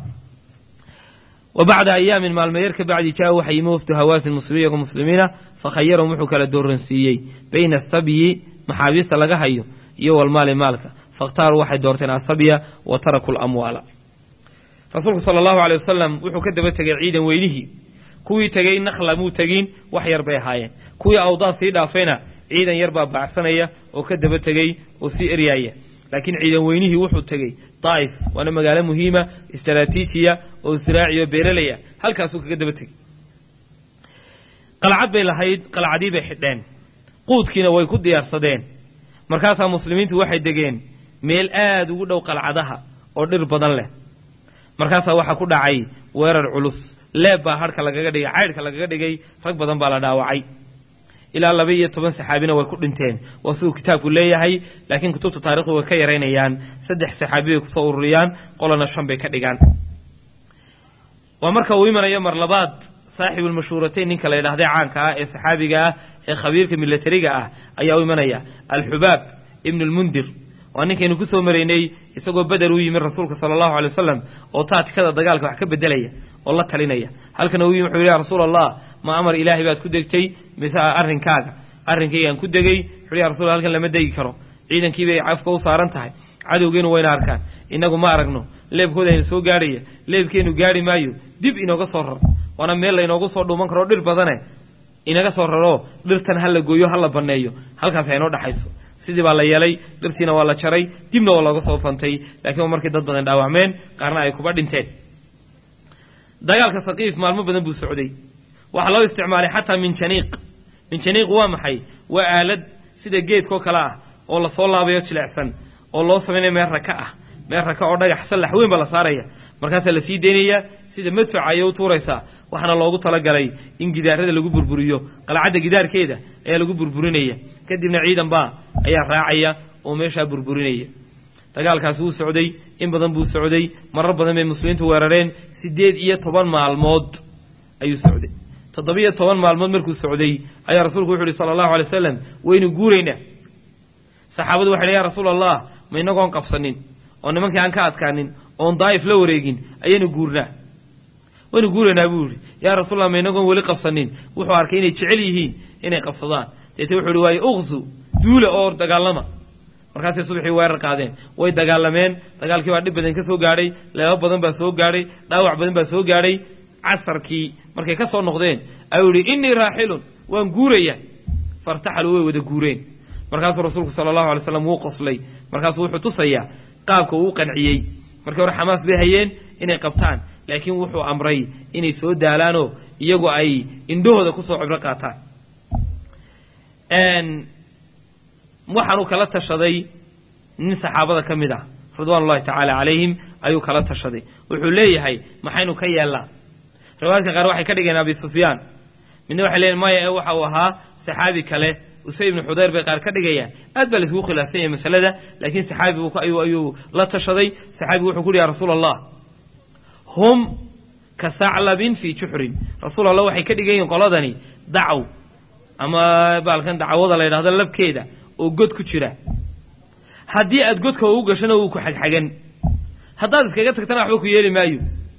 wa bacda ayaamin maalmeeyar ka bacdi jaa waxa yimi wafdu hawaasin muslimiin iyagoo muslimiina fakhayarahum wuxuu kala dooransiiyey bayna asabyi maxaabiista laga hayo iyo walmaali maalka fakhtaaruu waxay doorteen asabya wa taraku lamwaala rasuulku sala allahu aley wasalam wuxuu ka daba tegay ciidan weynihii kuwii tegey nakhla muu tegin wax yar bay ahaayeen kuwii awdaad sii dhaafayna ciidan yar baa baacsanaya oo ka daba tegey oo sii eryaaya laakiin ciidan weynihii wuxuu tegey daa'if waana magaalo muhiima istaraatiijiya oo israaciyo beeralaya halkaasuu kaga daba tegey qalcad bay lahayd qalcadii bay xidheen quudkiina way ku diyaarsadeen markaasaa muslimiintu waxay degeen meel aad ugu dhow qalcadaha oo dhir badan leh markaasaa waxaa ku dhacay weerar culus leeb baa harhka lagaga dhigay caydhka lagaga dhigay rag badan baa la dhaawacay ilaa laba iyo toban saxaabina way ku dhinteen waa siduu kitaabku leeyahay laakiin kutubta taarikhdu way ka yaraynayaan saddex saxaabi bay kusoo ururiyaan qolana shan bay ka dhigaan waa marka uu imanayo mar labaad saaxibulmashhuuratayn ninka la yidhahdee caanka ah ee saxaabiga ah ee khabiirka milatariga ah ayaa u imanaya alxubaab ibnu lmundir waa ninkaynu ku soo maraynay isagoo beder u yimi rasuulka sala allahu alay wasalam oo taatikada dagaalka wax ka bedelaya oo la talinaya halkana uu yimi wuxuu yidhi ya rasuul allah ma amar ilaahay baad ku degtay mise arrinkaaga arrinkaygaan ku degey wuxuu ya rasul halkan lama degi karo ciidankiibay cafka u saaran tahay cadowgeenu wayna arkaan innagu ma aragno leebkooda ayna soo gaadhaya leebkeenu gaadhi maayo dib inooga soo rar waana meel laynoogu soo dhuuman karo dhir badane inaga soo raro dhirtan ha la gooyo ha la banneeyo halkaas ha inoo dhexayso sidii baa la yeelay dhirtiina waa la jaray dibna waa looga soo fantay laakiin waa markii dad badan dhaawacmeen qaarna ay kuba dhinteen dagaalka saqiif maalmo badan buu socday waxaa loo isticmaalay xataa minjaniiq minjaniiq waa maxay waa aalad sida geedkoo kale ah oo lasoo laabayo jilecsan oo loo samaynayo meel raka ah meel raka oo dhagax sallax weyn baa la saaraya markaasaa lasii daynaya sida madfaca ayay u tuuraysaa waxaana loogu talagalay in gidaarada lagu burburiyo qalcadda gidaarkeeda ayaa lagu burburinaya kadibna ciidan baa ayaa raacaya oo meeshaa burburinaya dagaalkaas wuu socday in badan buu socday marar badan bay muslimiintu weerareen siddeed iyo toban maalmood ayuu socday toddobiyo toban maalmood markuu socday ayaa rasuulku wuxu uhi sala allahu alay wasalam waynu guuraynaa saxaabadu waxay dhi ya rasuula allah ma inagoon qabsanin oo nimankii aan ka adkaanin oon daa'if la wareegin ayaynu guurnaa waynu guuraynaa buu yihi yaa rasuulallah ma inagoon weli qabsanin wuxuu arkay inay jecel yihiin inay qabsadaan deete wuxuu ihi waaye uqsu duula oo dagaalama markaasay subaxii weerar qaadeen way dagaalameen dagaalkii baa dhib badan ka soo gaadhay leebo badan baa soo gaadhay dhaawac badan baa soo gaadhay casarkii markay ka soo noqdeen ayuu yihi innii raaxilun waan guuraya fairtaxaluu way wada guureen markaasuu rasuulku sala allahu alay slam wuu qoslay markaasuu wuxuu tusayaa qaabka uu u qanciyey markii hore xamaas bay hayeen inay qabtaan laakiin wuxuu amray inay soo daalaanoo iyagu ay indhahooda kusoo cibro qaataan waxaanuu kala tashaday nin saxaabada ka mid ah ridwaan ullahi tacaala calayhim ayuu kala tashaday wuxuu leeyahay maxaynu ka yeellaa riwaayadka qaar waxay ka dhigeen abi sufyaan midna waxay leeyihin maya ee waxa uu ahaa saxaabi kale usay ibnu xudayr bay qaar ka dhigayaan aad baa laiskugu khilaafsan yahay masalada laakiin saxaabi ayuu la tashaday saxaabigu wuxuu ku uhi ya rasuula allah hum ka saclabin fii juxrin rasuul allah waxay ka dhigan yihin qoladani dacaw ama baalkan dacwada la yidhahdo labkeeda oo god ku jira haddii aad godka ugu gashana wuu ku xagxagan haddaad iskaga tagtana waxba ku yeeli maayo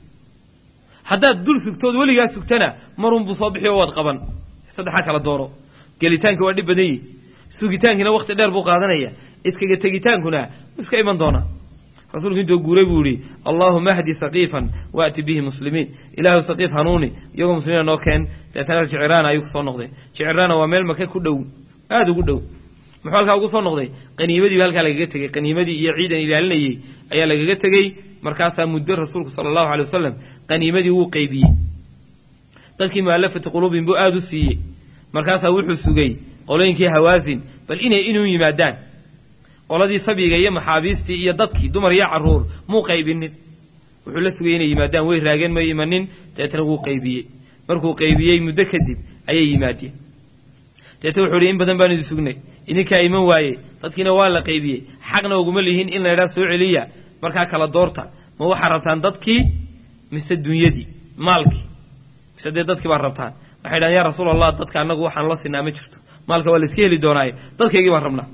haddaad dul sugtood weligaa sugtana marunbuu soo bixi oo waad qaban saddexaa kala dooro gelitaanki waa dhib badan yihi sugitaankiina wakti dheer buu qaadanaya iskaga tegitaankuna iska iman doona rasuulku intuu guuray buu yihi allaahuma ahdi saqiifan waati bihi muslimiin ilaahu saqiif hanuuni iyagoo muslimiina noo keen deetana jiciraana ayuu kusoo noqday jiciraana waa meel maka ku dhow aada ugu dhow muxuu halkaa ugu soo noqday qaniimadii ba halkaa lagaga tegey qaniimadii iyo ciidan ilaalinayey ayaa lagaga tegey markaasaa muddo rasuulku sala allahu alay wasalam qaniimadii wuu qaybiyey dadkii mu'alafati quluubin buu aada u siiyey markaasaa wuxuu sugay qolooyinkii hawaasin bal inay inuu yimaadaan qoladii sabiga iyo maxaabiistii iyo dadkii dumar iyo carruur muu qaybinin wuxuu la sugayay inay yimaadaan way raageen may imanin deetna wuu qaybiyey markuu qaybiyey muddo kadib ayay yimaadeen deete wuxuu ihi in badan baan idin sugnay idinkaa iman waaye dadkiina waa la qaybiyey xaqna uguma lihiin in la ydhaha soo celiya markaa kala doorta ma waxaad rabtaan dadkii mise dunyadii maalkii mise dee dadkii baad rabtaan waxay dhahan yaa rasuul allah dadka annagu waxaan la sinaa ma jirto maalka waa la iska heli doonaaye dadkaygii baan rabnaa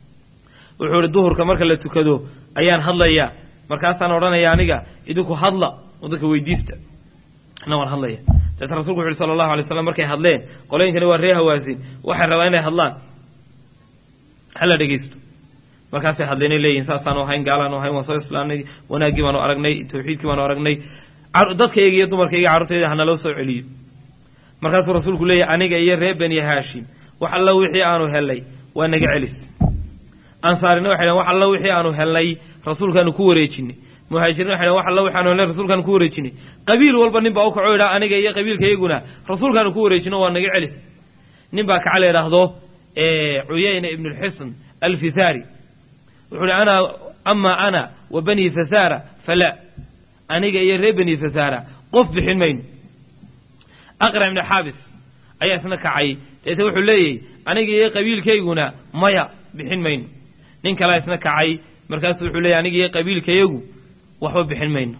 wuxuu ihi duhurka marka la tukado ayaan hadlayaa markaasaan odhanaya aniga idinku hadla oo dadka weydiista ana waan hadlaya deeta rasulku wuxu uhi sala allahu alay slam markay hadleen qolooyinkani waa ree hawaasin waxay rabaan inay hadlaan hala dhegeysto markaasay hadleenay leeyihin saasaanu ahayn gaalaanu ahayn waan soo islaamnay wanaaggii baanu aragnay tawxiidkii baanu aragnay dadkayga iyo dumarkayga carruurtayda hanaloo soo celiyo markaasuu rasuulku leeyahy aniga iyo reer bani haashim wax alla wixii aanu helnay waa naga celis ansaarina waxay dhahn wax alla wixii aanu helnay rasuulkaanu ku wareejinay muhaajiriin waxay dhahn wax alla wixi aanu helnay rasuulkaanu ku wareejinay qabiil walba nin baa u kaco idhaa aniga iyo qabiilkayguna rasuulkaanu ku wareejino waa naga celis nin baa kaca la yidhaahdo cuyayna ibnu lxisn alfisaari wuxuu hi ana ama ana wa bani fasaara falaa aniga iyo reer bani fasaara qof bixin mayno aqra ibnu xaabis ayaa isna kacay deete wuxuu leeyahy aniga iyo qabiilkayguna maya bixin mayno nin kalea isna kacay markaasuu wuxuu leeyahy aniga iyo qabiilkayagu waxba bixin mayno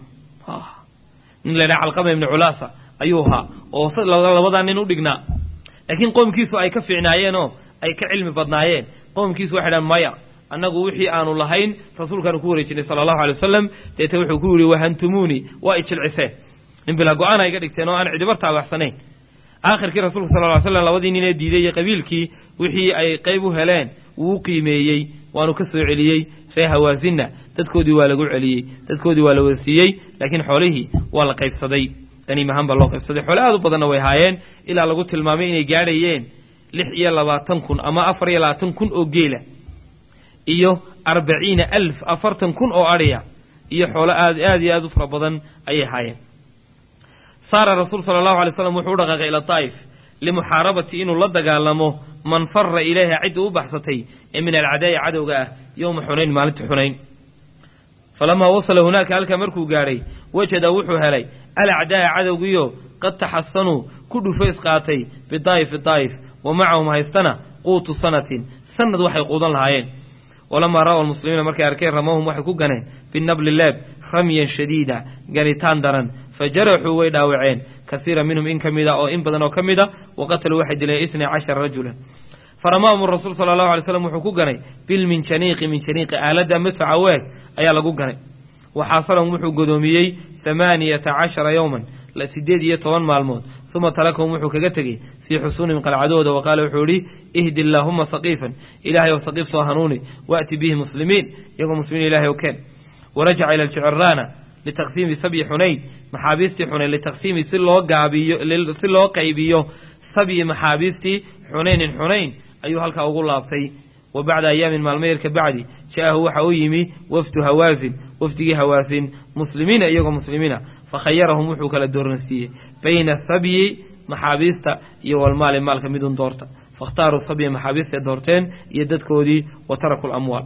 nin la ydhaha calqama ibnu culaasa ayuu ahaa oo labadaa nin u dhignaa laakiin qoomkiisu ay ka fiicnaayeenoo ay ka cilmi badnaayeen qoomkiisu waxay dhahan maya annagu wixii aanu lahayn rasuulkaanu ku wareejinay sala allahu alay wasalam deete wuxuu ku yihi wahantumuunii waa ijilciseen nin bilaa go-aan ay ga dhigteen oo aan cidibar taabaxsanayn aakhirkii rasuulka sal ly slam labadii nin ee diiday iyo qabiilkii wixii ay qayb u heleen wuu u qiimeeyey waanu ka soo celiyey ree hawaasinna dadkoodii waa lagu celiyey dadkoodii waa la wasiiyey laakiin xoolihii waa la qaybsaday qaniimahaan baa loo qaybsaday xoole aad u badanna way haayeen ilaa lagu tilmaamay inay gaadhayeen lix iyo labaatan kun ama afar iyo labaatan kun oo geela iyo arbaciina alf afartan kun oo adhiya iyo xoolo aad aad iyo aad u fara badan ayay haayeen saara rasuul sala allahu alay slam wuxuu u dhaqaaqay ila daa'if limuxaarabati inuu la dagaalamo man fara ilayha cidda u baxsatay ee min alcadaa'i cadowga ah yowma xunayn maalinta xunayn falamaa wasala hunaaka halkaa markuu gaadhay wajada wuxuu helay alacdaa'a cadowgiyo qad taxasanuu ku dhufays qaatay bidaa'ifi daa'if wa macahum haystana quutu sanatin sanad waxay quudan lahaayeen walamaa ra'wa almuslimiina markay arkeen ramahum waxay ku ganeen binabli leeb ramyan shadiida ganitaan daran fa jaraxuu way dhaawaceen kasiira minhum in ka mid a oo in badan oo ka mid a wa qataluu waxay dileen itnay cashara rajulan faramaahum rasuul sala allahu alay slam wuxuu ku ganay bilminjaniiqi minjaniiqi aaladda madfaca weeg ayaa lagu ganay waxaasalahum wuxuu godoomiyey hamaaniyata cashara yowman siddeed iyo toban maalmood uma tarakahum wuxuu kaga tegey fii xusuunihim qalcadooda wa qaala wuxuu idhi ihdi allaahuma saqiifan ilaahay ow saqiif soo hanuuni waati bihi muslimiin iyagoo muslimiin ilahay o keen warajaca ila aljiciraana litaqsiimi sabyi xunayn maxaabiistii xunayn litaqsiimi si loo gaabiyo si loo qaybiyo sabyi maxaabiistii xunaynin xunayn ayuu halkaa ugu laabtay wa bacda ayaamin maalmo yar ka bacdi ja'ahu waxa u yimi wafdu hawaasin wafdigii hawaasin muslimiina iyagoo muslimiina fakhayarahum wuxuu kala dooransiiyey bayna sabyi maxaabiista iyo walmaali maalka midun doorta fakhtaaruu sabyi maxaabiistay doorteen iyo dadkoodii wa taraku lamwaal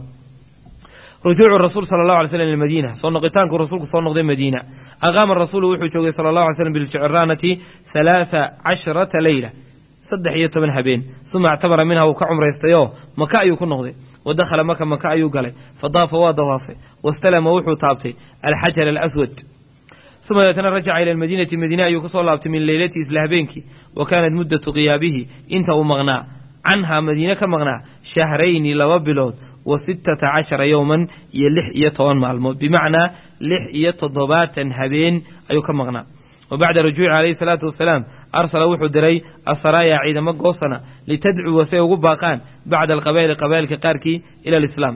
rujuucu rasuul sala allahu alay slam ilmadiina soo noqitaanku rasuulku soo noqday madiina aqaama rasuulu wuxuu joogay sala allahu alay slam biljiciraanati halaatha casharata leyla saddex iyo toban habeen suma actabara minha wuu ka cumraystayoo maka ayuu ku noqday wa dakhala maka maka ayuu galay fa daafa waa dawaafay wastalama wuxuu taabtay alxajar alaswad uma deetana rajaca ila almadiinati madiine ayuu kasoo laabtay min leylatihi isla habeenkii wa kaanat muddatu qiyaabihi inta uu maqnaa canhaa madiine ka maqnaa shahrayni laba bilood wa sittata cashara yowman iyo lix iyo toban maalmood bimacnaa lix iyo toddobaatan habeen ayuu ka maqnaa wa bacda rujuuci calayhi salaatu wasalaam arsala wuxuu diray asaraaya ciidamo goosana litadcuwa si ay ugu baaqaan bacda alqabaa'ili qabaa'ilka qaarkii ila alislaam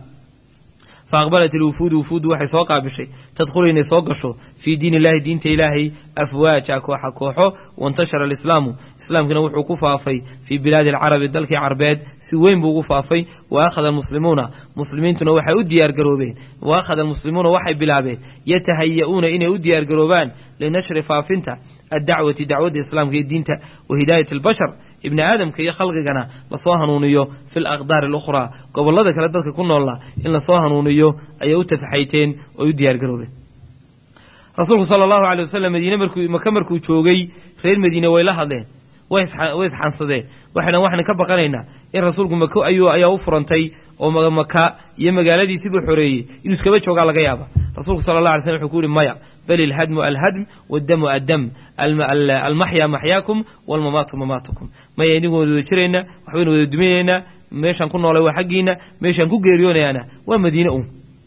fa aqbalat ilwufuudu wufuuddu waxay soo qaabishay tadkhulu inay soo gasho fii diin illahi diinta ilaahay afwaaja kooxa kooxo waintashara alislaamu islaamkiina wuxuu ku faafay fii bilaadi alcarabi dalkii carbeed si weyn buu ugu faafay wa akhada almuslimuuna muslimiintuna waxay u diyaargaroobeen wa akhada almuslimuuna waxay bilaabeen yatahaya'uuna inay u diyaargaroobaan linashri faafinta addacwati dacwadda islaamka iyo diinta wa hidaayati albashar ibni aadamka iyo khalqigana lasoo hanuuniyo fi alaqdaari alukhraa gobollada kale dadka ku noolla in lasoo hanuuniyo ayay u tafaxayteen oy u diyaargaroobeen rasuulku sala allahu alay wasalam madiine markuu maka markuu joogay reer madiine way la hadleen way isxansadeen waxayna waxaan ka baqanaynaa in rasuulku mako ayuu ayaa u furantay oo maka iyo magaaladiisiibuu xoreeyey inuu iskaba joogaa laga yaaba rasuulku sala allah alay slam wuxuu ku yihi maya bal ilhadmu alhadm waaddamu addam almaxyaa maxyaakum walmamaatu mamaatakum maya idinku wada jirayna waxbaynu wada duminaynaa meeshaan ku noolay waa xaggiina meeshaan ku geeriyoonayaana waa madiine un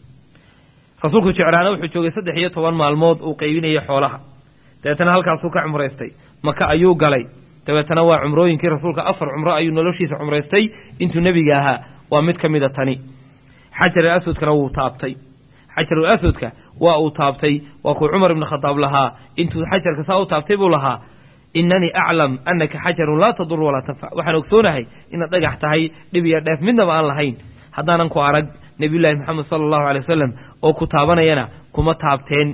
rasuulku jeclaana wuxuu joogay saddex iyo toban maalmood uu qaybinayay xoolaha dabeetana halkaasuu ka cumraystay maka ayuu galay dabeetana waa cumrooyinkii rasuulka afar cumro ayuu noloshiisa cumraystay intuu nebiga ahaa waa mid ka mida tani xajar alaswadkana wuu taabtay xajarul aswadka waa uu taabtay waa kuu cumar ibnu khadaab lahaa intuu xajarka saa u taabtay buu lahaa inanii aclam annaka xajarun laa tadur walaa tanfac waxaan ogsoonahay inaad dhagax tahay dhib iyo dheef midnaba aan lahayn haddaanan ku arag nebiyullaahi moxamed sala allahu alay wasalam oo ku taabanayana kuma taabteen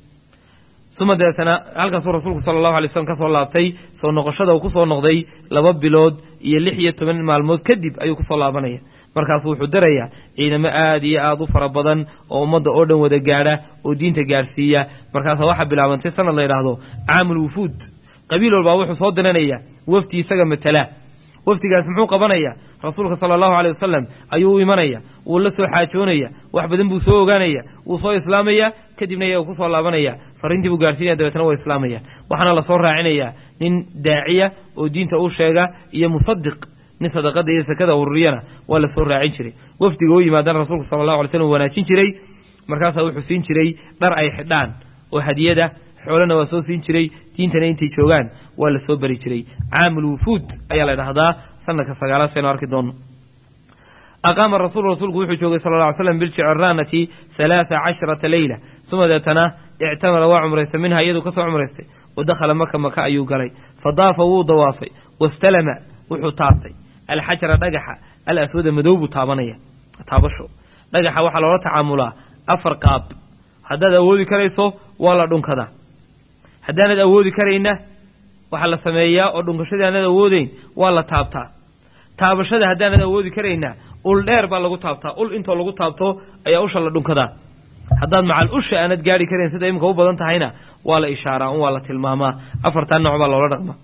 uma dabeetana halkaasuu rasuulku sala allahu alay slam ka soo laabtay soo noqoshada uu ku soo noqday laba bilood iyo lix iyo toban maalmood kadib ayuu kusoo laabanaya markaasu wuxuu darayaa ciidamo aad iyo aad u fara badan oo ummadda oo dhan wada gaadha oo diinta gaadhsiiya markaasa waxaa bilaabantay sanad la yidhaahdo caamul wufuud qabiil walbaa wuxuu soo diranaya wafdi isaga matala wafdigaas muxuu qabanaya rasuulka sala allahu aley wasalam ayuu u imanaya wuu la soo xaajoonaya wax badan buu soo ogaanaya wuu soo islaamaya kadibna iyaga kusoo laabanaya fariintii buu gaarsiinaya dabeetna waa islaamayaan waxaana lasoo raacinayaa nin daaciya oo diinta u sheega iyo musadiq nin sadaqada iyo sakada ururiyana waa la soo raacin jiray wafdiga u yimaadana rasuulku sala allahu alay slam wanaajin jiray markaasaa wuxuu siin jiray dhar ay xidhaan oo hadiyada xoolana waa soo siin jiray diintana intay joogaan waa la soo bari jiray caamul wufuud ayaa la dhahdaa sanadka sagaalaad saynu arki doonno aqaama rasuul rasuulku wuxuu joogay sala alla ly slam biljiciraanati halaatha casharata leyla suma deetana ictamara waa cumraystay minha iyaduu ka soo cumraystay wa dakhala maka maka ayuu galay fa daafa wuu dawaafay wastalama wuxuu taabtay alxajara dhagaxa al aswada madow buu taabanaya taabasho dhagaxa waxaa loola tacaamulaa afar qaab haddaad awoodi karayso waa la dhunkadaa haddaanad awoodi karayna waxaa la sameeyaa oo dhunkashadii aanad awoodeyn waa la taabtaa taabashada haddaanad awoodi karayna ul dheer baa lagu taabtaa ul intoo lagu taabto ayaa usha la dhunkadaa haddaad macal usha aanad gaari karayn sida iminka u badan tahayna waa la ishaaraa un waa la tilmaamaa afartaa nooc baa loola dhaqma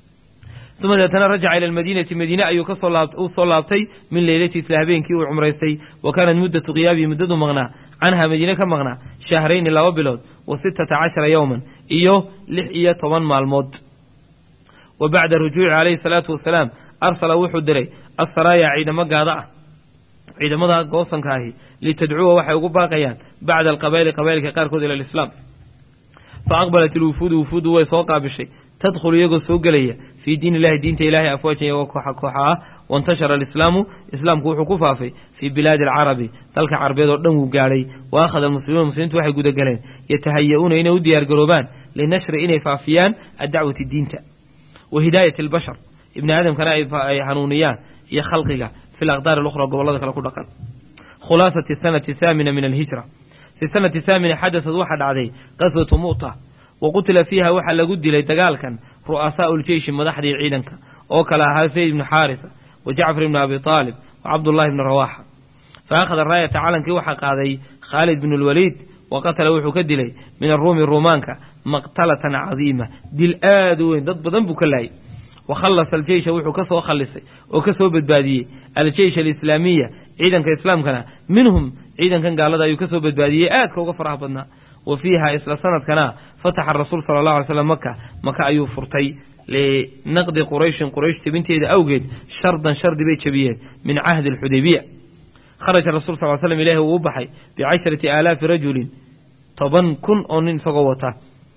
uma deetana rajaca ila almadiinati madiine ayuu kasoo u soo laabtay min leylati isla habeenkii uu cumraystay wa kaanat muddatu qiyaabihi muddadu maqnaa canhaa madiine ka maqnaa shahrayni laba bilood wa sittata cashara yowman iyo lix iyo toban maalmood wa bacda rujuuci calayhi salaatu wasalaam arsala wuxuu diray assaraaya ciidamo gaada ah ciidamada goosanka ahi litadcuwa waxay ugu baaqayaan bacda alqabaa'ili qabaa'ilka qaarkood ila alislaam fa aqbalat ilwufuudu wufuudu way soo qaabishay tadkhulu iyagoo soo gelaya fii diin illahi diinta ilaahay afwaajan iyagoo kooxa kooxa ah waintashara alislaamu islaamku wuxuu ku faafay fii bilaadi alcarabi dalka carabeed oo dhan wuu gaadhay wa akhada almuslimuun muslimiintu waxay gudagaleen yatahaya-uuna inay u diyaargaroobaan linashri inay faafiyaan addacwati diinta wa hidaayati albashar ibni aadamkana ay hanuuniyaan iyo khalqiga fi alaqdaar alukhra gobollada kale ku dhaqan khulaasati sanati thaamina min alhijra fi sanati thaamina xadaad waxaa dhacday qaswatu mu'ta wa qutila fiiha waxaa lagu dilay dagaalkan ru'asaau ljeyshi madaxdii ciidanka oo kale ahaa zayd ibnu xaarisa wa jacfar ibnu abi aalib wa cabdullahi ibnu rawaaxa fa akhada raayata calankii waxaa qaaday khaalid bnu lwaliid wa qatala wuxuu ka dilay min aruumi ruumaanka maqtalatan cadiima dil aad u weyn dad badan buu ka laayay wa khallasa aljeysha wuxuu ka soo khallisay oo ka soo badbaadiyey aljeysh alislaamiya ciidanka islaamkana minhum ciidankan gaalada ayuu ka soo badbaadiyey aadka uga faraha badnaa wa fiiha isla sanadkana fataxa rasuul sala allahu alay slam maka maka ayuu furtay linaqdi qurayshin quraysh jebinteeda awgeed shardan shardi bay jebiyeen min cahdi alxudaybiya kharaja rasul sal l slam ilahi uu u baxay bicasharati aalaafi rajulin toban kun oo nin isagoo wata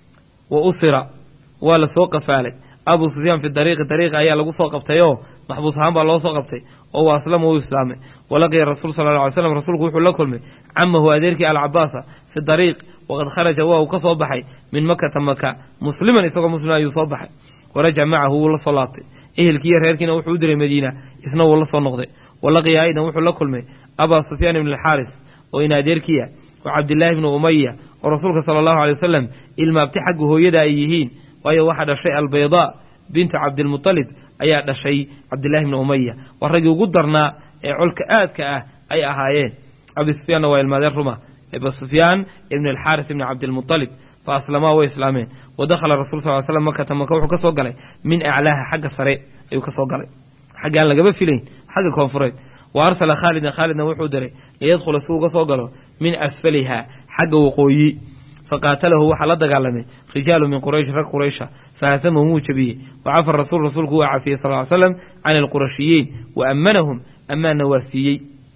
wa usira waa la soo qafaalay abu sufyaan fi dariiqi dariiqa ayaa lagu soo qabtay oo maxbuus ahaan baa loo soo qabtay oo wa aslama uu islaamay walaqiya rasuul sala alla alay slam rasuulku wuxuu la kulmay camahu adeerkii alcabaasa fi dariiq waqad kharaja waa uu ka soo baxay min makata maka musliman isagoo muslima ayuu soo baxay warajac macahu wuu la soo laabtay ehelkiiyo reerkiina wuxuu u diray madiina isna wuu la soo noqday walaqiya aydan wuxuu la kulmay abaa sufyaan ibn alxaaris oo in adeerkiya wa cabdillaahi ibnu umaya oo rasuulka sala allahu alay wasalam ilmaabti xagga hooyada ay yihiin waayo waxaa dhashay albaydaa bintu cabdilmutalib ayaa dhashay cabdillahi ibni umaya waa raggii ugu darnaa ee colka aadka ah ay ahaayeen abi sufyaanna waa ilmaadeen ruma abu sufyaan ibn alxaaris ibni cabdilmutalib fa aslamaa way islaameen wa dakhala rasul sal l slam makata maka wuxuu ka soo galay min aclaaha xagga sare ayuu ka soo galay xagga aan lagaba filayn xagga koonfureed wa arsala khaalidan khaalidna wuxuu diray liyadkhula si uga soo galo min asfaliha xagga waqooyi faqaatalahu waxaa la dagaalamay rijaalu min quraysh rag quraysha fahasamahum wuu jabiyey wa cafar rasuul rasuulku waa cafiyey sal ly slam can alqurashiyiin wa ammanahum ammaanna waa siiyey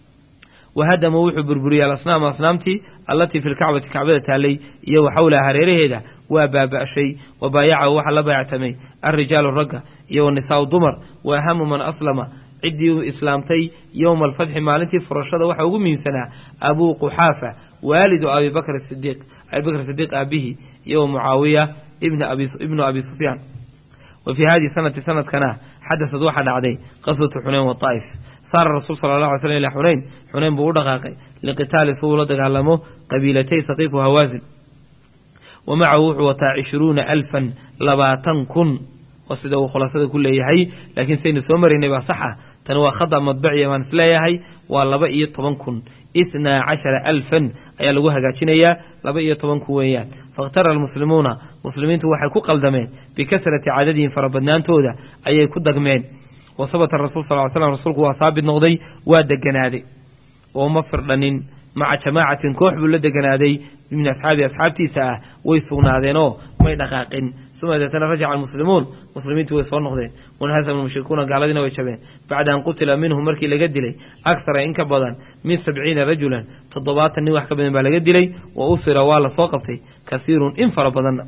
wahadama wuxuu burburiyey alasnaama asnaamtii allatii fi lkacbati kacbada taallay iyo wa xawlaha hareeraheeda waa baaba'shay wa baayacahu waxaa la baayactamay alrijaalu ragga iyo wanisaau dumar wa ahamu man aslama ciddii islaamtay yowma alfatxi maalintii furashada waxaa ugu muhiimsanaa abuu quxaafa waalidu abibakr sidiiq abibakr sidiiq aabihii iyo mucaawiya ibnu abi sufyaan wa fii hadihi sanati sanadkana xadasad waxaa dhacday qaswatu xunayn wataa'if saara rasuul sala allah alay slam ilaa xunayn xunayn buu u dhaqaaqay liqitaali si uu la dagaalamo qabiilatay saqiif wa hawaasin wa macahu wuxuu wataa cishruuna alfan labaatan kun oo sida uu khulaasada ku leeyahay laakiin saynu soo maraynay baa sax ah tani waa khada madbaciya baan isleeyahay waa laba iyo toban kun ithnaa cashara alfan ayaa lagu hagaajinayaa laba iyo toban kun weeyaan fakhtara almuslimuuna muslimiintu waxay ku qaldameen bikasrati cadadihim farabadnaantooda ayay ku dagmeen wa sabata rasul sal ly slam rasuulku waa saabit noqday waa deganaaday oo ma firdhanin maca jamaacatin koox buu la deganaaday min asxaabi asxaabtiisa ah way sugnaadeenoo may dhaqaaqin uma deetana rajaca almuslimuun muslimiintu way soo noqdeen wanhasama mushrikuuna gaaladiina way jabeen bacda an qutila minhum markii laga dilay akhara in ka badan min sabciina rajulan toddobaatan nin wax ka badan baa laga dilay wa usira waa la soo qabtay kasiirun in fara badanna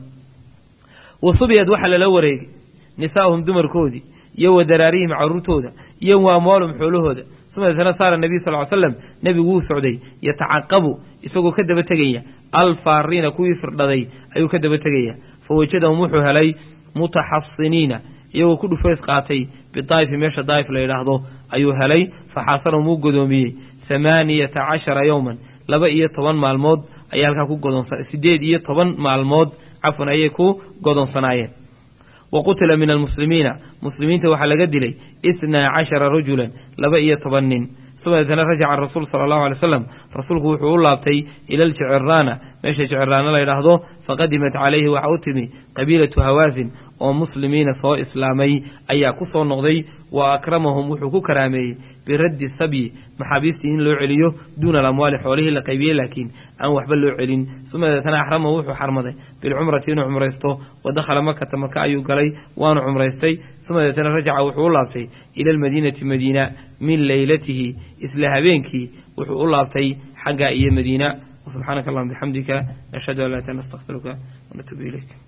wa subiyad waxaa lala wareegay nisaa'uhum dumarkoodii iyo wa daraarihim carruurtooda iyo wa amwaalum xoolahooda uma deetana saara nabiy sal ly slam nebigu wuu socday yatacaqabu isagoo ka daba tegaya alfaariina kuwii firdhaday ayuu ka daba tegaya fa wajadahum wuxuu helay mutaxasiniina iyagoo ku dhufays qaatay bidaa'ifi meesha daa'if la yidhaahdo ayuu helay fa xaasarahum wuu godoomiyey hamaaniyata cashara yowman laba iyo toban maalmood ayay halkaa ku godonsa siddeed iyo toban maalmood cafwan ayay ku godonsanaayeen wa qutila min almuslimiina muslimiinta waxaa laga dilay itnaa cashara rajulan laba iyo toban nin uma deetana rajaca rasuul sala allahu alay slam rasuulku wuxuu u laabtay ila aljiciraana meesha jiciraana la yidhaahdo faqadimat calayhi waxa u timi qabiilatu hawaasin oo muslimiina soo islaamay ayaa ku soo noqday wa akramahum wuxuu ku karaameeyey biraddi sabyi maxaabiistii in loo celiyo duuna alamwaali xoolihii la qaybiyey laakiin aan waxba loo celin uma deetana axramahu wuxuu xarmaday bilcumrati inuu cumraysto wa dakhala makata maka ayuu galay waanu cumraystay uma deetana rajaca wuxuu u laabtay ila almadiinati madiina min leylatihi isla habeenkii wuxuu u laabtay xagga iyo madiina subxaanaka allahuma bixamdika nashhadu an laa ilaha illa anta astaghfiruka wanatuubu ilayk